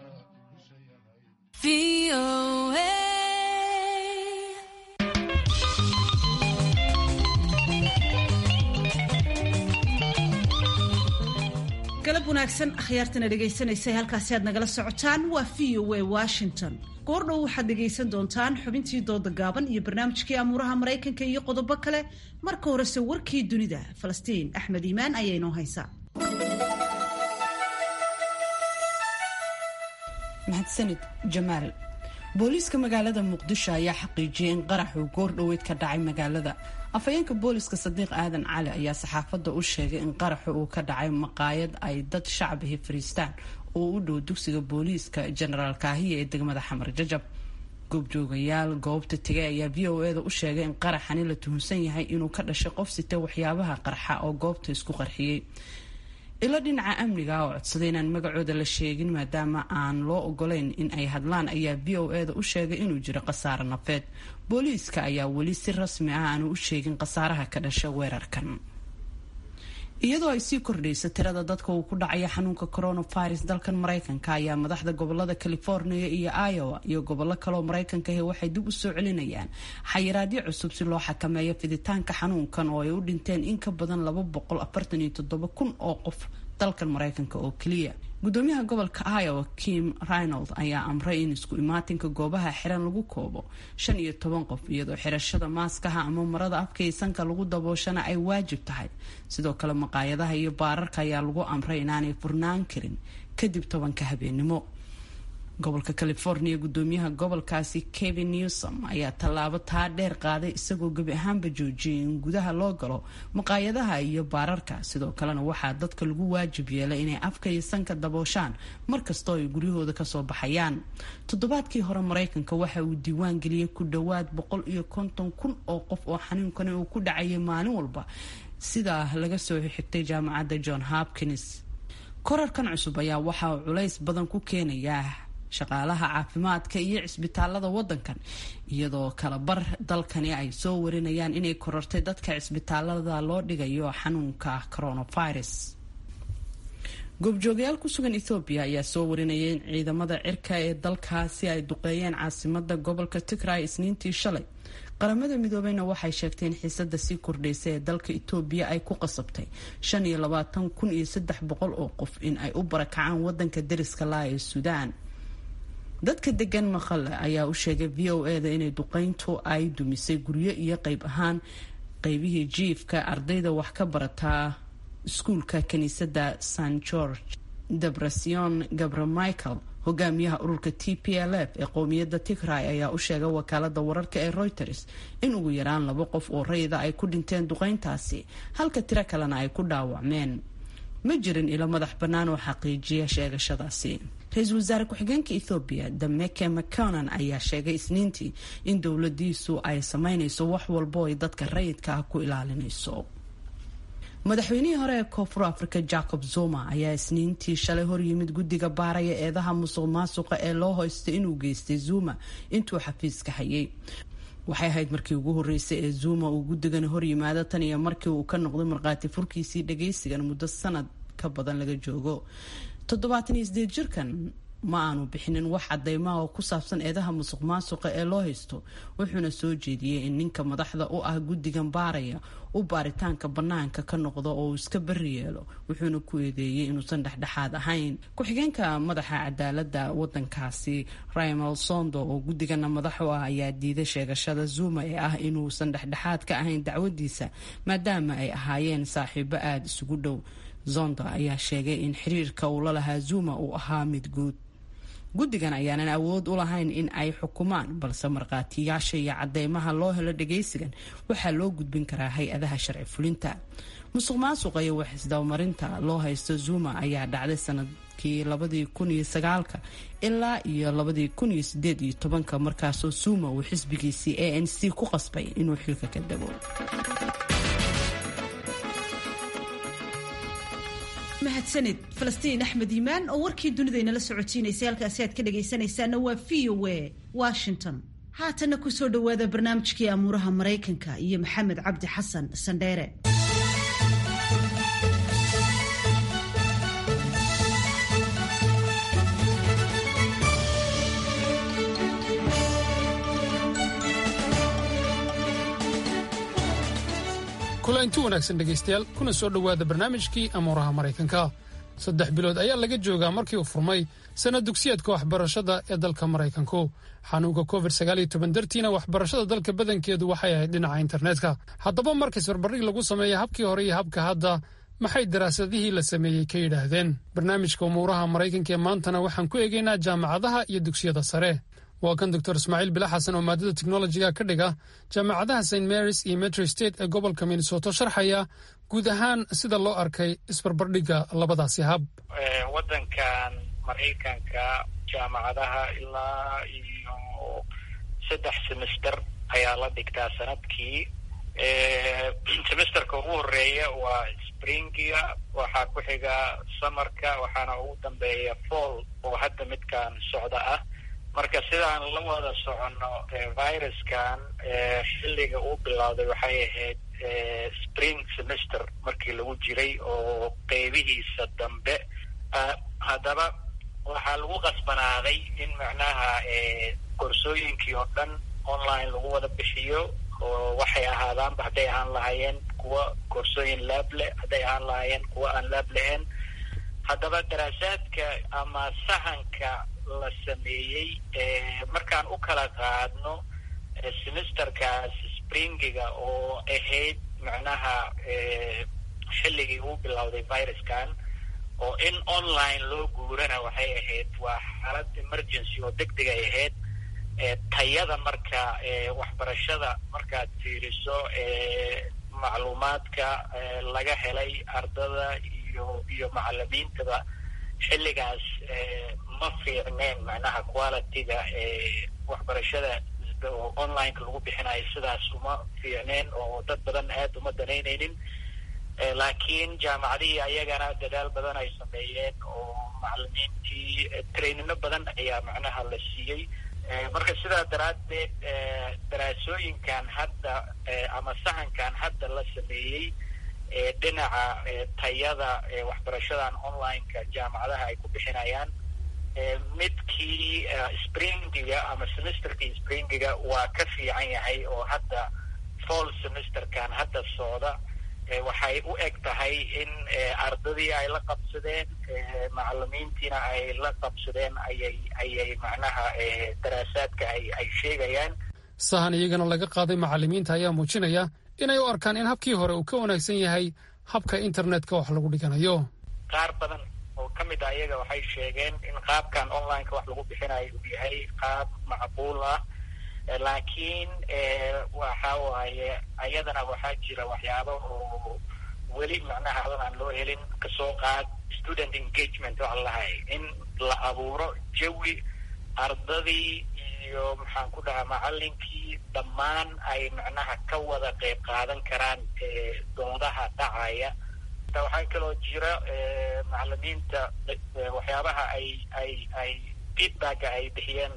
galab wanaagsan akhyaartana dhegaysanaysa halkaasi aad nagala socotaan waa v o a washington goordhow waxaad dhegaysan doontaan xubintii dooda gaaban iyo barnaamijkii amuuraha maraykanka iyo qodobo kale marka horese warkii dunida falastiin axmed iimaan ayaa inoo haysa mahadsanid jamaal booliiska magaalada muqdisho ayaa xaqiijiyay in qarax uu goor dhoweyd ka dhacay magaalada afhayeenka booliiska sadiiq aadan cali ayaa saxaafadda u sheegay in qaraxu uu ka dhacay maqaayad ay dad shacbihi fariistaan oo u dhow dugsiga booliiska jenaraal kaahiya ee degmada xamar jajab goobjoogayaal goobta tegay ayaa v o eda u sheegay in qaraxani la tuhunsan yahay inuu ka dhashay qof sita waxyaabaha qarxa oo goobta isku qarxiyey ilo dhinaca amniga oo codsaday inaan magacooda la sheegin maadaama aan loo ogolayn in ay hadlaan ayaa v o eda u sheegay inuu jiro khasaare nafeed booliiska ayaa weli si rasmi ah aanu u sheegin khasaaraha ka dhasha weerarkan iyadoo ay sii kordhayso tirada dadka uu ku dhacaya xanuunka coronavirus dalkan maraykanka ayaa madaxda gobolada california iyo iowa iyo gobollo kaleoo maraykanka ahi waxay dib u soo celinayaan xayiraadyo cusub si loo xakameeyo fiditaanka xanuunkan oo ay u dhinteen in ka badan laba boqol afartan iyo toddoba kun oo qof dalkan maraykanka oo keliya gudoomiyaha gobolka iowa kim reynold ayaa amray in isku imaatinka goobaha xiran lagu koobo shan iyo toban qof iyadoo xirashada maaskaha ama marada afka iyo sanka lagu dabooshana ay waajib tahay sidoo kale maqaayadaha iyo baararka ayaa lagu amray inaanay furnaan karin kadib tobanka habeenimo gobolka california gudoomiyaha gobolkaasi kevin newsom ayaa tallaabo taa dheer qaaday isagoo gebi ahaanba joojiyay in gudaha loo galo maqaayadaha iyo baararka sidoo kalena waxaa dadka lagu waajib yeelay inay afka iyo sanka dabooshaan markastoo ay guryahooda kasoo baxayaan toddobaadkii hore maraykanka waxa uu diiwaan geliyey ku dhowaad boqol iyo konton kun oo qof oo xanuunkani uu ku dhacayay maalin walba sidaa laga soo xigtay jaamacadda john hopkins korarkan cusub ayaa waxa uu culays badan ku keenayaa shaqaalaha caafimaadka iyo cisbitaalada wadankan iyadoo kalabar dalkani ay soo warinayaan inay korortay dadka cisbitaalada loo dhigayo xanuunka coronavirus goobjoogayaal ku sugan ethoobiya ayaa soo warinayay in ciidamada cirka ee dalkaasi ay duqeeyeen caasimada gobolka tigray isniintii shalay qaramada midoobeyna waxay sheegtay in xiisada sii kordhaysa ee dalka etoobiya ay ku qasabtay shan iyo labaatan kun iyo saddex boqol oo qof in ay u barakacaan wadanka dariska laa ee suudaan dadka degan maqale ayaa u sheegay v o eda inay duqeyntu ay dumisay guryo iyo qeyb ahaan qeybihii jiifka ardayda wax ka barataa iskuulka kiniisadda san george debrasion gabra michael hogaamiyaha ururka t p l f ee qowmiyadda tigray ayaa u sheegay wakaalada wararka ee reuters in ugu yaraan laba qof oo rayida ay ku dhinteen duqeyntaasi halka tiro kalena ay ku dhaawacmeen ma jirin ilo madax bannaan oo xaqiijiya sheegashadaasi ra-iisul wasaare ku-xigeenka ethoobiya dameke mconan ayaa sheegay isniintii in dowladiisu ay sameynayso wax walbo ay dadka rayidka ah ku ilaalinayso madaxweynihii hore ee koonfur africa jacob zuma ayaa isniintii shalay horyimid guddiga baaraya eedaha musuq maasuqa ee loo hoystay inuu geystay zuma intuu xafiiska hayay waxay ahayd markii ugu horeysay ee zuma uu guddigani horyimaado tan iyo markii uu ka noqday markhaati furkiisii dhagaysigan muddo sanad ka badan laga joogo toddobaatan iyo sideed jirkan ma aanu bixinin wax cadeymaha oo ku saabsan eedaha musuq maasuqa ee loo haysto wuxuuna soo jeediyey in ninka madaxda u ah guddigan baaraya u baaritaanka bannaanka ka noqdo oo uu iska bari yeelo wuxuuna ku eedeeyey inuusan dhexdhexaad ahayn ku-xigeenka madaxa cadaalada wadankaasi raymel sondo oo guddigana madax u ah ayaa diiday sheegashada zuma ee ah inuusan dhexdhexaad ka ahayn dacwadiisa maadaama ay ahaayeen saaxiibo aada isugu dhow zonda ayaa sheegay in xiriirka uu la lahaa zuma uu ahaa mid guud guddigan ayaanan awood u lahayn in ay xukumaan balse markhaatiyaasha iyo cadeymaha loo helo dhagaysigan waxaa loo gudbin karaa hay-adaha sharci fulinta musuq maasuqa iyo waxisdabamarinta loo haysto zuma ayaa dhacday sanadkii labadii kun iyo sagaalka ilaa iyo labadii kun iyo sideed iyo tobanka markaasoo zuma uu xisbigiisii a n c ku qasbay inuu xilka ka dego mahadsanid falastiin axmed iimaan oo warkii dunidaynala socotiinaysay halkaasi aad ka dhagaysanaysaana waa v o a washington haatanna kusoo dhowaada barnaamijkii amuuraha maraykanka iyo maxamed cabdi xasan sandheere kulanti wanaagsan dhegaystayaal kuna soo dhowaada barnaamijkii amuuraha maraykanka saddex bilood ayaa laga joogaa markii uu furmay sanad dugsiyaedka waxbarashada ee dalka maraykanku xanuunka covid dartiina waxbarashada dalka badankeedu waxay ahayd dhinaca internetka haddaba markas barbardhig lagu sameeya habkii hore iyo habka hadda maxay daraasadihii la sameeyey ka yidhaahdeen barnaamijka umuuraha maraykanka ee maantana waxaan ku eegaynaa jaamacadaha iyo dugsiyada sare waa kan doctor ismaaciil bila xasan oo maadada technolojiga ka dhiga jaamacadaha st marys iyo metro state ee gobolka minnesota sharxaya guud ahaan sida loo arkay isbarbardhigga labadaasi hab wadankan maraykanka jaamacadaha ilaa iyo saddex semester ayaa la dhigtaa sanadkii semesterka ugu horeeya waa springiga waxaa ku xiga samarka waxaana ugu dambeeya fall oo hadda midkan socda ah marka sidaan la wada soconno viruskan xilliga uu bilowday waxay ahayd spring semester markii lagu jiray oo qeybihiisa dambe haddaba waxaa lagu qasbanaaday in macnaha koorsooyinkii oo dhan online lagu wada bixiyo oo waxay ahaadaanba hadday ahaan lahaayeen kuwa koorsooyin laab leh hadday ahaan lahaayeen kuwa aan laab lahayn haddaba daraasaadka ama sahanka la sameeyey markaan u kala qaadno semesterkaas springiga oo ahayd macnaha xilligii uu bilowday viruskan oo in online loo guurana waxay ahayd waa xaalad emergency oo deg deg ay ahayd tayada marka waxbarashada markaad fiiriso macluumaadka laga helay ardada iyo iyo macalimiintaba xilligaas ma fiicneen macnaha qualityga waxbarashada oo onlineka lagu bixinayo sidaas uma fiicneen oo dad badan aad uma danaynaynin laakiin jaamacadihii ayagana dadaal badan ay sameeyeen oo macalimiintii trainino badan ayaa macnaha la siiyey marka sidaa daraaddeed daraasooyinkan hadda ama sahankan hadda la sameeyey dhinaca tayada waxbarashadan onlineka jaamacadaha ay ku bixinayaan midkii springiga ama semesterkii springiga waa ka fiican yahay oo hadda fall semesterkan hadda socda waxay u eg tahay in ardadii ay la qabsadeen macalimiintiina ay la qabsadeen ayay ayay macnaha daraasaadka ay ay sheegayaan sahan iyagana laga qaaday macalimiinta ayaa muujinaya inay u arkaan in habkii hore uu ka wanaagsan yahay habka internetka wax lagu dhiganayo qaar badan oo ka mid ah iyaga waxay sheegeen in qaabkan onlineka wax lagu bixinayo uu yahay qaab macquul ah laakiin waxa waaye ayadana waxaa jira waxyaabo oo weli macnaha adan aan loo helin kasoo qaad student engagement waxa lahay in la abuuro jawi ardadii iyo maxaan ku dhahaa macalinkii dhammaan ay macnaha ka wada qeyb qaadan karaan doodaha dhacaya waxaa kaloo jira macalimiinta waxyaabaha ay ay ay feedbacka ay bixiyeen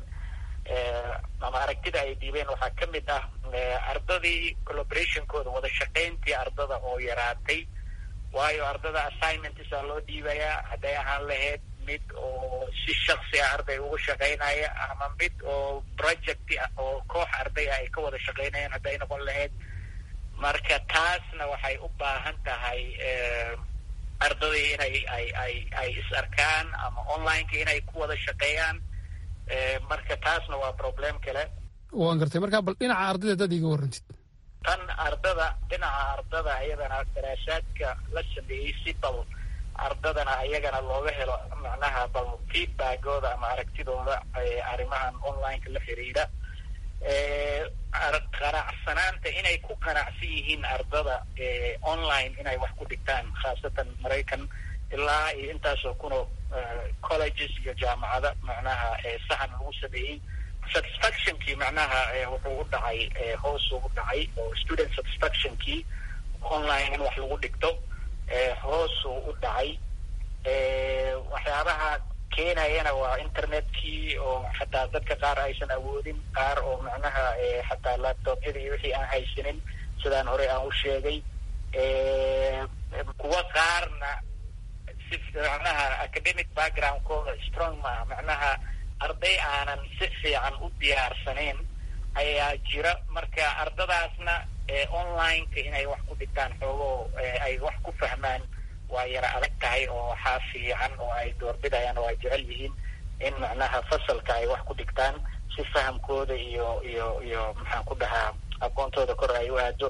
ama aragtida ay dhiibeen waxaa ka mid ah ardadii collaborationkooda wada shaqayntii ardada oo yaraatay waayo ardada assignmentsa loo dhiibayaa hadday ahaan lahayd mid oo si shaksi ah arday uga shaqaynaya ama mid oo project ah oo koox arday ah ay ka wada shaqaynayaan hadday noqon lahayd marka taasna waxay u baahan tahay ardadii inay ay ay ay is arkaan ama onlineka inay ku wada shaqeeyaan marka taasna waa problem kale waan gartay markaa bal dhinaca ardayda dad iga warrantid tan ardada dhinaca ardada ayadana daraasaadka la sameeyey si bal ardadana ayagana looga helo macnaha bal feedbackooda ama aragtidooda arrimahan onlineka la xiriira qanacsanaanta inay ku qanacsan yihiin ardada online inay wax ku dhigtaan khaasatan maraykan ilaa iyo intaasoo kunoo colleges iyo jaamacada macnaha sahan lagu sameeyey satisfactionkii macnaha wuxuu u dhacay hoosuu u dhacay oo student satisfactionkii online in wax lagu dhigto hoosuu u dhacay waxyaabaha keenayana waa internetkii oo xataa dadka qaar aysan awoodin qaar oo macnaha xataa laptopyada iyo wixii aan haysanin sidaan horey aan u sheegay kuwa qaarna si macnaha academic backgroundkooda strong maa macnaha arday aanan si fiican u diyaarsanayn ayaa jira marka ardadaasna onlineka inay wax ku dhigtaan xoogoo ay wax ku fahmaan waa yara adag tahay oo waxaa fiican oo ay doorbidayaan oo ay jecel yihiin in macnaha fasalka ay wax ku dhigtaan si fahamkooda iyo iyo iyo maxaan ku dhahaa aqoontooda kor ay u aado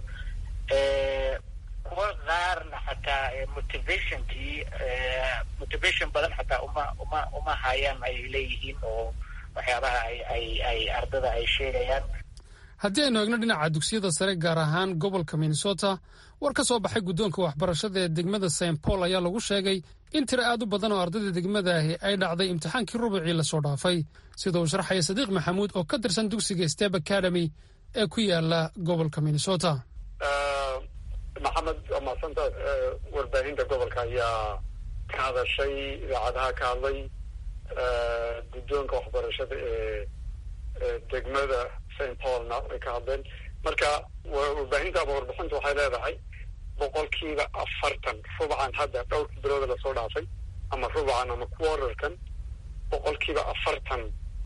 kuwa qaarna xataa motivationkii motivation badan xataa uma uma uma hayaan ayay leeyihiin oo waxyaabaha ay ay ay ardada ay sheegayaan haddii aynu eegno dhinaca dugsiyada sare gaar ahaan gobolka minnesota war ka soo baxay guddoonka waxbarashada ee degmada st paul ayaa lagu sheegay in tiro aad u badan oo ardayda degmadaahi ay dhacday imtixaankii rubicii lasoo dhaafay sida uu sharxaya sadiiq maxamuud oo ka tirsan dugsiga step academy ee ku yaala gobolka minnesota maxamed waa mahadsanta warbaahinta gobolka ayaa ka hadashay idaacadaha ka hadlay guddoonka waxbarashada ee degmada st paulna way ka hadleen marka warbaahinta ama warbixinta waxay leedahay boqolkiiba afartan rubacan hadda dhowrka bilooda lasoo dhaafay ama rubacan ama quarterkan boqolkiiba afartan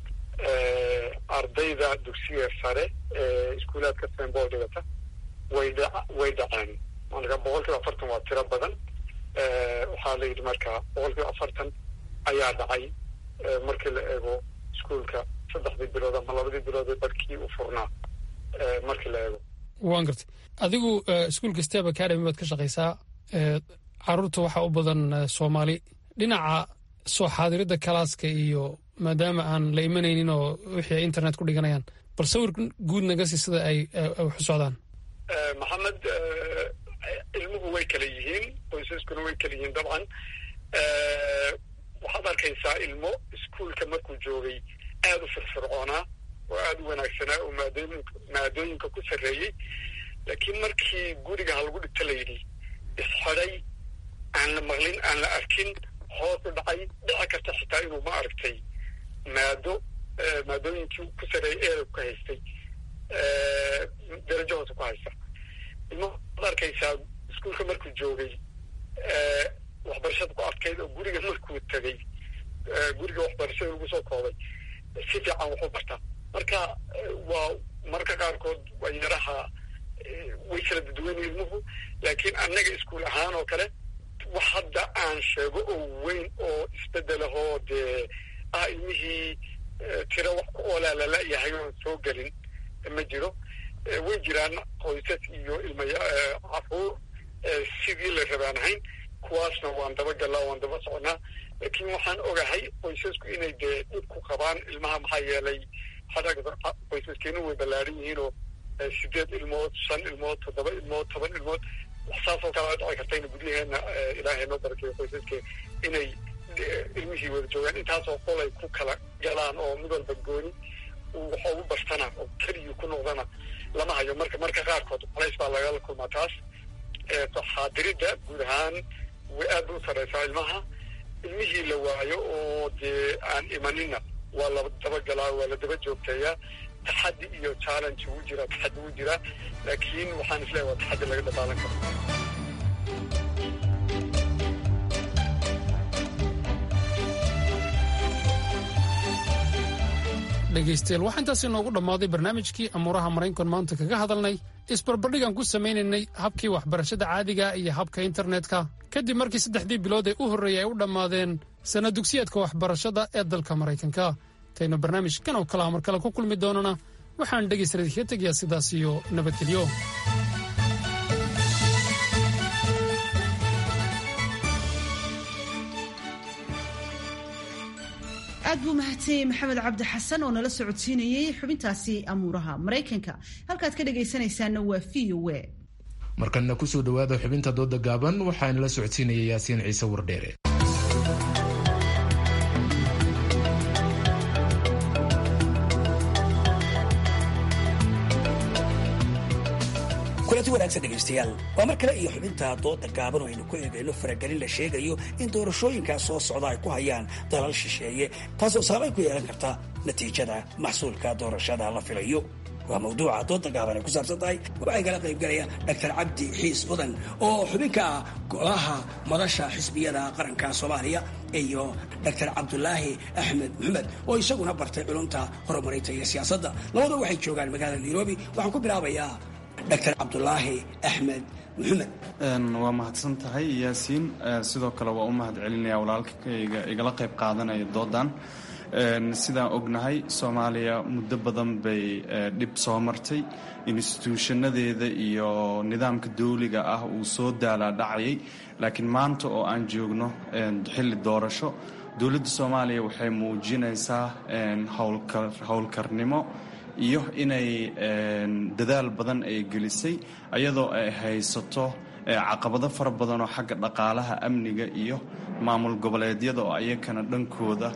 ardayda dugsiga sare ee iskuulaadka st paul dhigata way dha way dhaceen marka boqolkiiba afartan waa tiro badan waxaa la yidhi marka boqolkiiba afartan ayaa dhacay markii la eego iskuolka saddexdii bilood ama labadii bilood ee barkii u furnaa markii la eego waan gartay adigu iskuolka step academy baad ka shaqaysaa caruurta waxaa u badan soomaali dhinaca soo xaadiridda kalaaska iyo maadaama aan la imanaynin oo wixii ay internet ku dhiganayaan bal sawir guud naga sii sida ay waxu socdaan maxamed ilmuhu way kala yihiin qoysaskuna way kala yihiin dabcan waxaad arkaysaa ilmo iskuolka markuu joogay aada u firfircoonaa oo aada u wanaagsanaa oo maadooyin maadooyinka ku sarreeyey laakiin markii guriga ha lagu dhigto la yidhi isxidhay aan la maqlin aan la arkin hoos u dhacay dhici karta xitaa inuu ma aragtay maado maadooyinkii ku sarreeyay eeda ka haystay darajo hoose ku haysta ilmo waad arkaysaa iskuolka markuu joogay waxbarashada ku adkayd oo guriga markuu tegay guriga waxbarashada lagu soo koobay si fiican waxu bartaa marka waa marka qaarkood waa yaraha way kala dadweyna ilmuhu laakiin annaga iskuol ahaan oo kale wax hadda aan sheego oo weyn oo isbedelahoo dee ah ilmihii tiro wax ku oolaa lala-yahay oon soo gelin ma jiro way jiraan qoysas iyo ilmaya caruur sidii la rabaan ahayn kuwaasna waan daba gallaa waan daba soconaa laakiin waxaan ogahay qoysasku inay dee dhib ku qabaan ilmaha maxaa yeelay qoysaskeenu way ballaaran yihiin oo sideed ilmood shan ilmood toddoba ilmood toban ilmood saasoo kale dhici karta ina guryaheena ilaahay noo barakeeyo qoysaske inay ilmihii wada joogaan intaasoo qolay ku kala galaan oo mid walba gooni waxa ugu bartana oo keligii ku noqdana lama hayo marka marka qaarkood colays baa lagala kulmaa taas xaadiridda guud ahaan way aad u sareysaa ilmaha ilmihii la waayo oo dee aan imanina waa la dabagalaa waa la daba joogteeyaa taxaddi iyo challenge wuu jiraa taxaddi wuu jiraa laakiin waxaan isleeyahay waa taxaddi laga dabaalan karo dhegaystayaal waxaa intaas inoogu dhammaaday barnaamijkii amuuraha maraykan maanta kaga hadalnay isbarbardhigaan ku samaynaynay habkii waxbarashada caadiga iyo habka internetka kadib markii saddexdii bilood ee u horreeyay ay u dhammaadeen sana dugsiyaadka waxbarashada ee dalka maraykanka intaynu barnaamijkan oo kalea mar kale ku kulmi doonana waxaan dhegaystayaal kaga tegayaa sidaas iyo nabadgelyo aad buu mahadsanyey maxamed cabdi xasan oo nala socodsiinayey xubintaasi amuuraha maraykanka halkaad ka dhagaysanaysaana waa v o a markanna kusoo dhowaada xubinta dooda gaaban waxaa nala socodsiinaya yaasiin ciise wardheere kulanti wanaagsan dhegaystayaal waa mar kale iyo xubinta dooda gaaban oo aynu ku eegayno faragelin la sheegayo in doorashooyinkaas soo socda ay ku hayaan dalal shisheeye taasoo saamayn ku yeelan karta natiijada maxsuulka doorashada la filayo waa mawduuca dooda gaaban ay ku saabsan tahay waxay kala qaybgalaya dr cabdi xiis mudan oo xubin ka ah golaha madasha xisbiyada qaranka soomaaliya iyo dr cabdulaahi axmed maxamed oo isaguna bartay culumta horumarinta iyo siyaasadda labada waxay joogaan magaalada nairobi waxaan ku bilaabayaa dr cabdulaahi axmed maxamed waa mahadsan tahay yaasiin sidoo kale waa u mahad celinaya walaalkayga igala qayb qaadanaya doodan sidaan ognahay soomaaliya muddo badan bay dhib soo martay instituushanadeeda iyo nidaamka dawliga ah uu soo daalaa dhacayay laakiin maanta oo aan joogno xilli doorasho dowladda soomaaliya waxay muujinaysaa howlkarnimo iyo inay dadaal badan ay gelisay ayadoo ay haysato caqabado fara badan oo xagga dhaqaalaha amniga iyo maamul goboleedyada oo ayakana dhankooda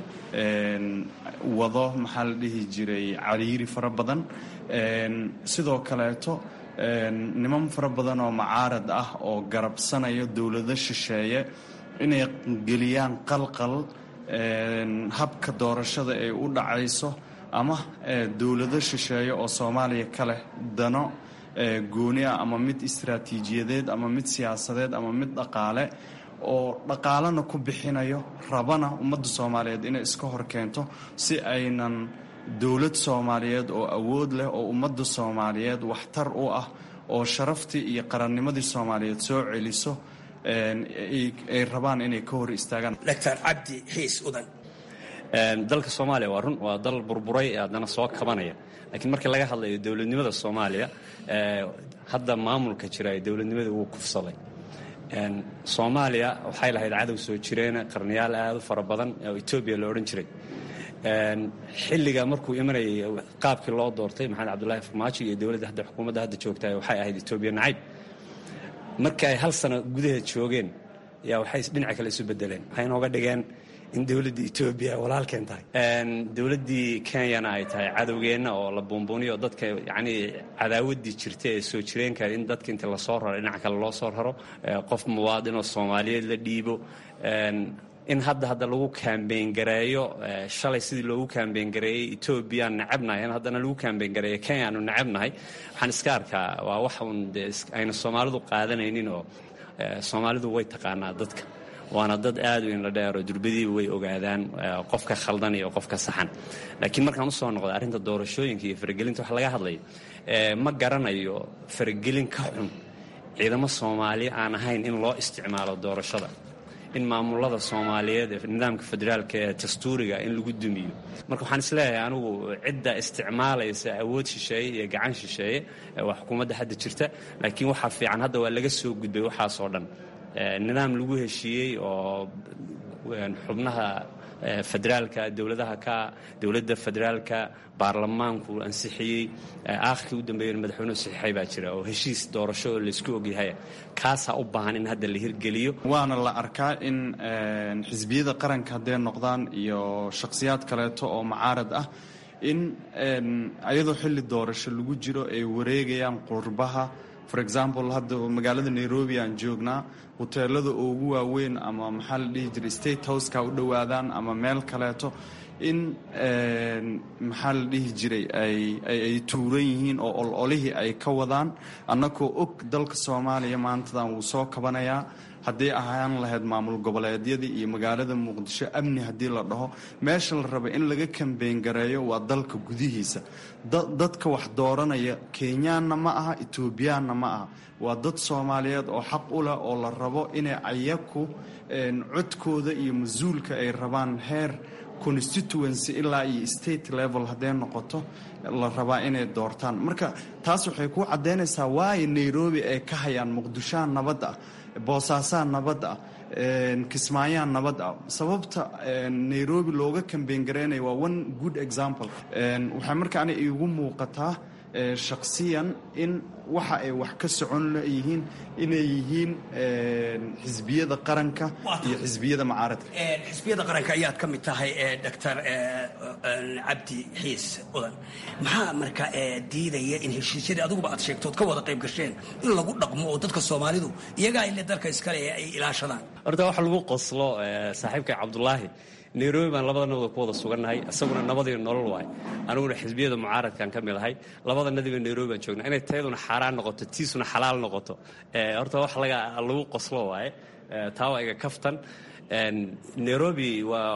wado maxaa la dhihi jiray cariiri fara badan sidoo kaleeto niman fara badan oo macaarad ah oo garabsanaya dowlado shisheeye inay geliyaan qalqal habka doorashada ay u dhacayso ama dowlado shisheeye oo soomaaliya ka leh dano gooni ah ama mid istaraatiijiyadeed ama mid siyaasadeed ama mid dhaqaale oo dhaqaalena ku bixinayo rabana ummadda soomaaliyeed inay iska hor keento si aynan dowlad soomaaliyeed oo awood leh oo ummadda soomaaliyeed waxtar u ah oo sharaftii iyo qarannimadii soomaaliyeed soo celiso ay rabaan inay ka hor istaagaan dr cabdi xiis udan dalka soomaaliya waa run waa dal burburay ee haddana soo kabanaya laakiin markii laga hadlayo dowladnimada soomaaliya hadda maamulka jira ee dowladnimada wuu kufsaday soomaaliya waxay lahayd cadow soo jireena qarniyaal aad u fara badan oo etoobiya la odhan jiray xilliga markuu imanayay qaabkii loo doortay maxamed cabdulaahi farmaajo iyo dowladda hadda xukuumadda hadda joogta waxay ahayd etoobiya nacayb markii ay hal sano gudaheed joogeen yaa waxay dhinaca kale isu bedeleen waxay inooga dhigeen in dowladda etoobiya walaalkeen tahay dowladdii kenyana ay tahay cadowgeenna oo la buunbuuniyo dadka yacnii cadaawaddii jirta ee soo jireenka in dadka inta lasoo raro dhinaca kale loo soo raro qof muwaadinoo soomaaliyeed la dhiibo in hadda hadda lagu kaambeyn gareeyo shalay sidii loogu kaambeyn gareeyey etoobiyaan necabnahay in haddana lagu kaambeyn gareeyo kenyaanu necabnahay waxaan iska arkaa waa wax uun dee ayna soomaalidu qaadanaynin oo soomaalidu way taqaanaa dadka waana dad aad u inla dheero durbadiiba way ogaadaan qofka khaldan iyo qofka saxan laakiin markaan usoo noqda arrinta doorashooyinka iyo faragelinta wax laga hadlayo ma garanayo faragelin ka xun ciidamo soomaali aan ahayn in loo isticmaalo doorashada in maamulada soomaaliyeed ee nidaamka federaalka ee dastuuriga in lagu dumiyo marka waxaan isleeyahay anigu cidda isticmaalaysa awood shisheeye iyo gacan shisheeye waa xukuumadda hadda jirta laakiin waxaa fiican hadda waa laga soo gudbay waxaasoo dhan nidaam lagu heshiiyey oo xubnaha federaalka dowladaha ka dowladda federaalka baarlamaanku ansixiyey aakhirkii u dambeeyana madaxweynuhu saxiixay baa jira oo heshiis doorasho oo laysku ogyahay kaasaa u baahan in hadda la hirgeliyo waana la arkaa in xisbiyada qaranka hadday noqdaan iyo shakhsiyaad kaleeto oo macaarad ah in ayadoo xilli doorasho lagu jiro ay wareegayaan qurbaha for example hadda magaalada nairobi aan joognaa hoteelada ugu waaweyn ama maxaa la dhihi jiray state houseka u dhowaadaan ama meel kaleeto in maxaa la dhihi jiray ay tuuran yihiin oo ololihii ay ka wadaan annagoo og dalka soomaaliya maantadan wuu soo kabanayaa hadday ahaan lahayd maamul goboleedyadii iyo magaalada muqdisho amni haddii la dhaho meesha la raba in laga kambeyn gareeyo waa dalka gudihiisa dadka wax dooranaya kenyaanna ma aha etoobiyaanna ma aha waa dad soomaaliyeed oo xaq u leh oo la rabo inay ayaku codkooda iyo mas-uulka ay rabaan heer constituency ilaa iyo state level hadday noqoto la rabaa inay doortaan marka taas waxay ku caddaynaysaa waayo nairobi ay ka hayaan muqdishoha nabadda ah boosaasaa nabad ah kismaayaan nabad ah sababta nairobi looga kambeyn gareynayo waa one good example waxay markaana iigu muuqataa shaksiyan in waxa ay wax ka socon leeyihiin inay yihiin xisbiyada qaranka iyo xisbiyada macaaradka xisbiyada qaranka ayaad ka mid tahay doctor cabdi xiis udan maxaa marka diidaya in heshiisyadii adiguba aad sheegtood ka wada qayb gasheen in lagu dhaqmo oo dadka soomaalidu iyagaa ile dalka iskale ee ay ilaashadaan horta waxa lagu qoslo saaxiibka cabdulaahi nairobi baan labadanaba ku wada sugannahay isaguna nabadiyo nolol waay aniguna xisbiyada mucaaradkaan ka mid ahay labadanadiba nairobi baan joognaa inay tayaduna xaaraan noqoto tiisuna xalaal noqoto horta wax lagu qoslo waaye taa waa iga kaftan nairobi waa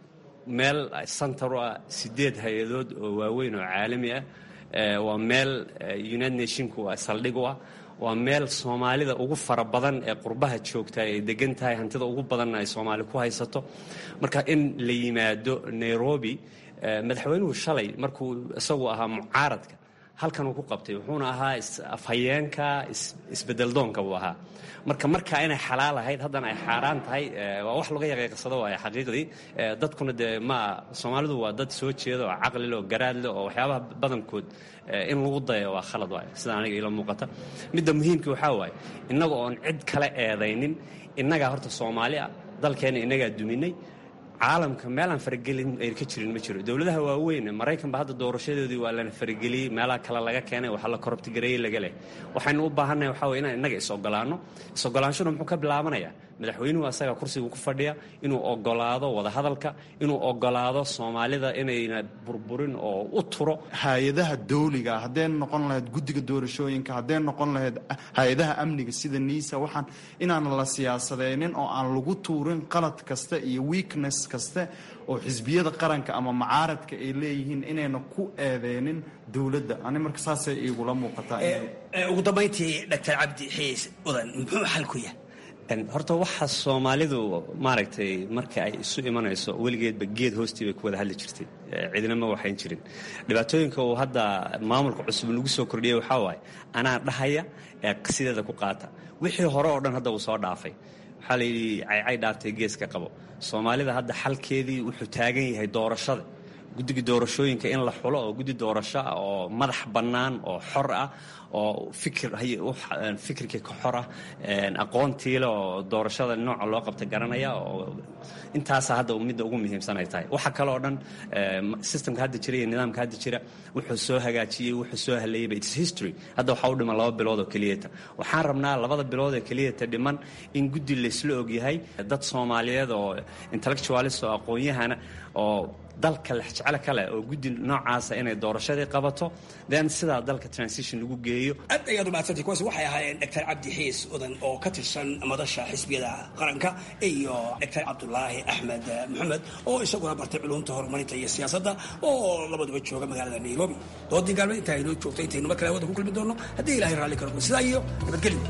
meel santar u ah sideed hay-adood oo waaweyn oo caalami ah waa meel united nationku saldhig u ah waa meel soomaalida ugu fara badan ee qurbaha joogta ay degan tahay hantida ugu badanna ay soomaali ku haysato marka in la yimaado nairobi madaxweynuhu shalay markuu isagu ahaa mucaaradka halkan uu ku qabtay wuxuuna ahaa afhayeenka isbedeldoonka buu ahaa marka markaa inay xalaal ahayd haddana ay xaaraan tahay waa wax laga yaqiiqsado waay xaqiiqdii dadkuna dee ma soomaalidu waa dad soo jeeda oo caqlile oo garaadle oo waxyaabaha badankood in lagu dayo waa khalad waay sida aniga ila muuqata midda muhiimka waxaa waaye innaga oon cid kale eedaynin innagaa horta soomaali ah dalkeena innagaa duminay caalamka meelaan faragelin ayna ka jirin ma jiro dowladaha waaweyn maraykanba hadda doorashadoodii waa lana farageliyey meelaha kale laga keenay waxaa la korobtigareeyey laga leh waxaynu u baahannahay waxaa weye inaan innaga is-ogolaanno is-ogolaanshuna muxuu ka bilaabanayaa madaxweynuhu asaga kursiga ku fadhiya inuu ogolaado wadahadalka inuu ogolaado soomaalida inayna burburin oo u turo hay-adaha dawliga haddee noqon lahayd guddiga doorashooyinka haddee noqon lahayd hay-adaha amniga sida niisa waxaan inaan la siyaasadeynin oo aan lagu tuurin qalad kasta iyo weakness kaste oo xisbiyada qaranka ama macaaradka ay leeyihiin inayna ku eedeynin dowladda ani marka saasay igula muuqataa ugu dambayntii doctor cabdi xiis udan muxuu xal ku yahay horta waxa soomaalidu maaragtay marka ay isu imanayso weligeedba geed hoostii bay ku wada hadli jirtay cidina ma waxayn jirin dhibaatooyinka uu hadda maamulka cusub nagu soo kordhiyay waxaa waaye anaa dhahaya ee sideeda ku qaata wixii hore oo dhan hadda uu soo dhaafay waxaa la yidhi caycay dhaaftay geeska qabo soomaalida hadda xalkeedii wuxuu taagan yahay doorashada guddiga doorashooyinka in la xulo oo guddi doorasho ah oo madax bannaan oo xor ah oo fikir fikirkii ka xor ah aqoontiile oo doorashada nooca loo qabta garanaya oo intaasa hadda midda ugu muhiimsan ay tahay waxa kale oo dhan systemka hadda jira iyo nidaamka hadda jira wuxuu soo hagaajiyey wuxuu soo haleeyeyba its history hadda waxaa u dhiman laba bilood oo keliyata waxaan rabnaa labada bilood ee keliyata dhiman in guddi laysla ogyahay dad soomaaliyeed oo intellectualist oo aqoon-yahana oo dalka lexjecel kale oo guddi noocaasa inay doorashadii qabato then sidaa dalka transition lagu geeyo aad ayaad umahadsantay kuwaasi waxay ahaayeen doctor cabdi xiis udan oo ka tirsan madasha xisbiyada qaranka iyo doctor cabdulaahi axmed maxamed oo isaguna bartay culumta horumarinta iyo siyaasadda oo labaduba jooga magaalada nairobi doodii gaalmeed intaa inoo joogtay intaynu mar kale hawada ku kulmi doono haddii ilahay raalli karo sidaa iyo nabadgelyo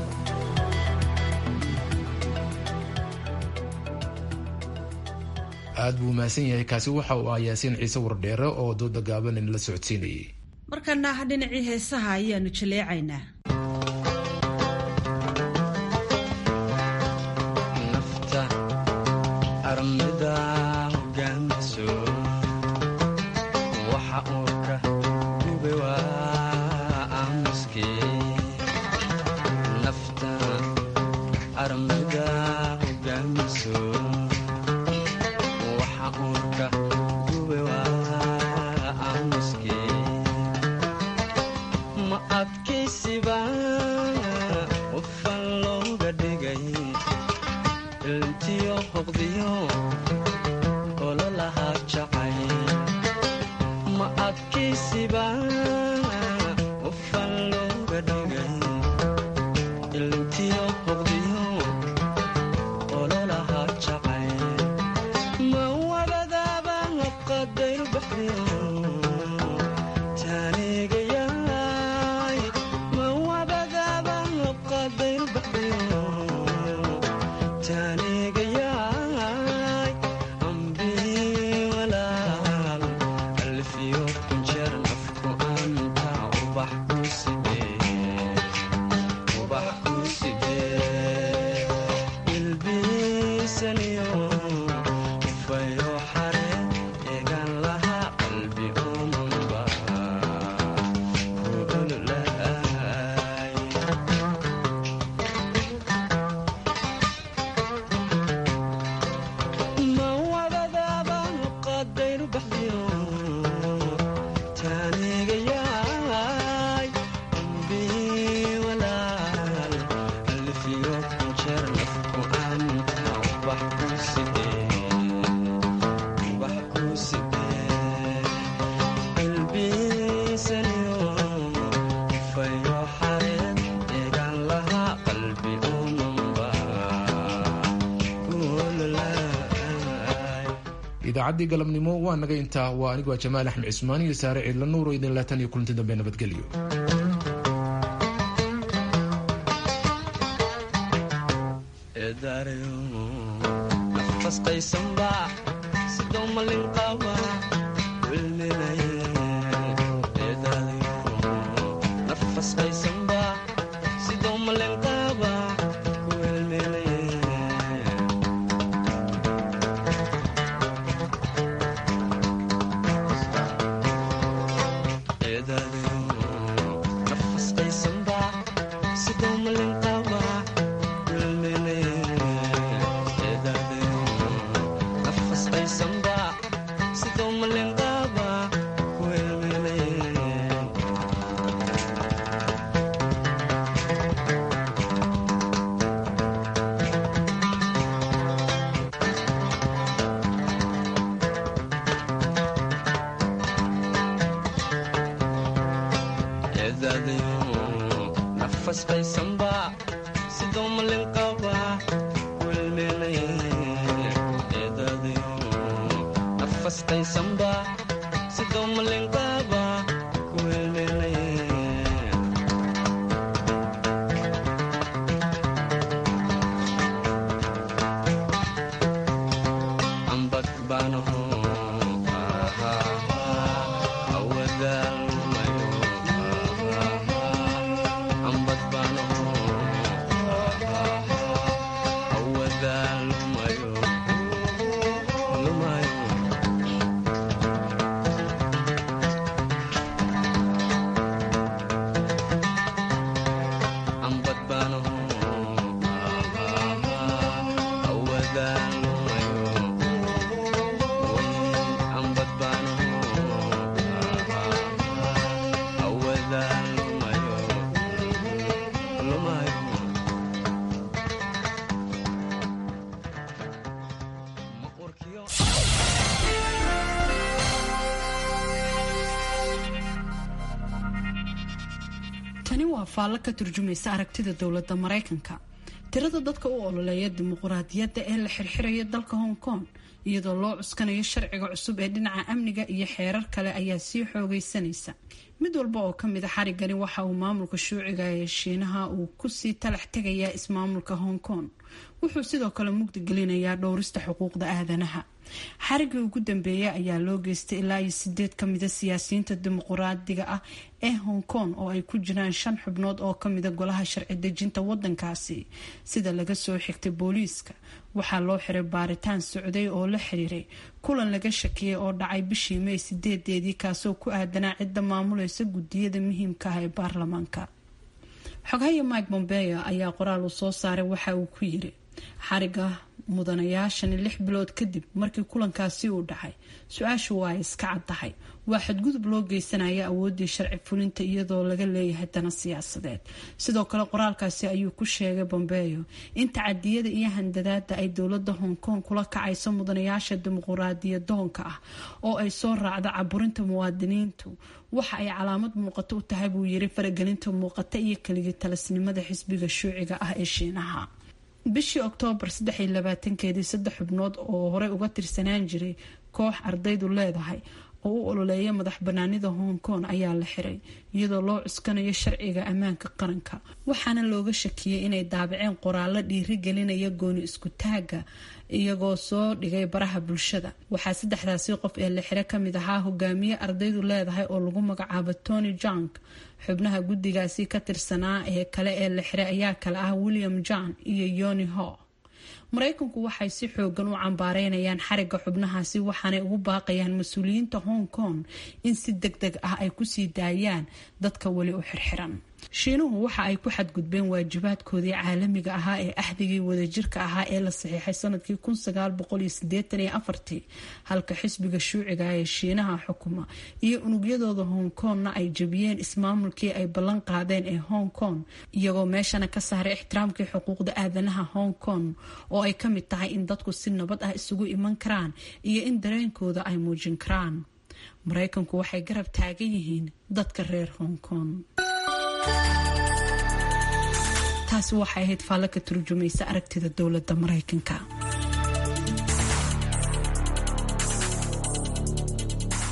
aad buu mahadsan yahay kaasi waxa uu ah yaasiin ciise wardheere oo dooda gaaban inala socodsiinayay markana dhinacii heesaha ayaanu jaleecaynaa nafta armida hogaamiso waxa uu ka gube waa aamuske nafta armida hogaamiso ma adkaysiba qofan looga dhigay ilntiyo hoqdiyo ololahaa jacay ma adkaysiba qofan looga dhigay ilntiyo hoqdiyo ololahaa jacay ma wabadaaba qadayr baxdiyo taanigayaay ma wabadaaba qadayr baxdiyo taanigayaay ambii walaal alfiyo kunjeer nafku anta ubax ku sidee ubax ku sidee idaacaddii galabnimo waa naga intaa waa anigu waa jamaal axmed cismaan iyo saare ciidla nuuro idin laatan iyo kulanti dambe nabadgelyo tani waa faallo ka turjumaysa aragtida dowladda maraykanka tirada dadka u ololeeya dimuquraadiyadda ee la xirxiraya dalka hong kong iyadoo loo cuskanayo sharciga cusub ee dhinaca amniga iyo xeerar kale ayaa sii xoogaysanaysa mid walba oo kamid a xarigani waxa uu maamulka shuuciga ee shiinaha uu kusii talax tegayaa ismaamulka hong kong wuxuu sidoo kale mugdi gelinayaa dhowrista xuquuqda aadanaha xarigii ugu dambeeyay ayaa loo geystay ilaa iyo sideed kamida siyaasiyiinta dimuquraadiga ah ee hong kong oo ay ku jiraan shan xubnood oo kamida golaha sharci dejinta wadankaasi sida laga soo xigtay booliiska waxaa loo xiray baaritaan socday oo la xiriiray kulan laga shakiyay oo dhacay bishii may sideedeedii kaasoo ku aadanaa cidda maamulaysa gudiyada muhiimka ah ee baarlamaanka xogahaya mike bombeo ayaa qoraal uu soo saaray waxa uu ku yiri xariga mudanayaashani lix bilood kadib markii kulankaasi uu dhacay su-aashu waa ay iska caddahay waa xadgudub loo geysanaya awooddii sharci fulinta iyadoo laga leeyahay dana siyaasadeed sidoo kale qoraalkaasi ayuu ku sheegay bombeyo in tacadiyada iyo handadaada ay dowlada hong kong kula kacayso mudanayaasha dimuquraadiyadoonka ah oo ay soo raacdo caburinta muwaadiniintu waxa ay calaamad muuqato u tahay buu yiri faragelinta muuqata iyo keligii talasnimada xisbiga shuuciga ah ee shiinaha bishii oktoobar keedii saddex xubnood oo horey uga tirsanaan jiray koox ardaydu leedahay oo u ololeeya madax banaanida hong kong ayaa la xiray iyadoo loo cuskanayo sharciga ammaanka qaranka waxaana looga shakiyey inay daabaceen qoraallo dhiiri gelinaya gooni isku taaga iyagoo soo dhigay baraha bulshada waxaa saddexdaasi qof ee la xiro kamid ahaa hogaamiye ardaydu leedahay oo lagu magacaabo tony jong xubnaha guddigaasi ka tirsanaa ee kale ee la xiray ayaa kale ah william john iyo yoni ho maraykanku waxay si xoogan u cambaareynayaan xariga xubnahaasi waxaanay ugu baaqayaan mas-uuliyiinta hong kong in si deg deg ah ay kusii daayaan dadka weli u xirxiran shiinuhu waxa ay ku xadgudbeen waajibaadkoodii caalamiga ahaa ee axdigii wadajirka ahaa ee la saxiixay sanadkii halka xisbiga shuuciga ee shiinaha xukuma iyo unugyadooda hong kongna ay jabiyeen ismaamulkii ay ballan qaadeen ee hong kong iyagoo meeshana ka saaray ixtiraamkii xuquuqda aadanaha hong kong oo ay ka mid tahay in dadku si nabad ah isugu iman karaan iyo in dareenkooda ay muujin karaan maraykanku waxay garab taagan yihiin dadka reer hong kong taasi waxay ahayd faallo ka turjumaysa aragtida dowladda maraykanka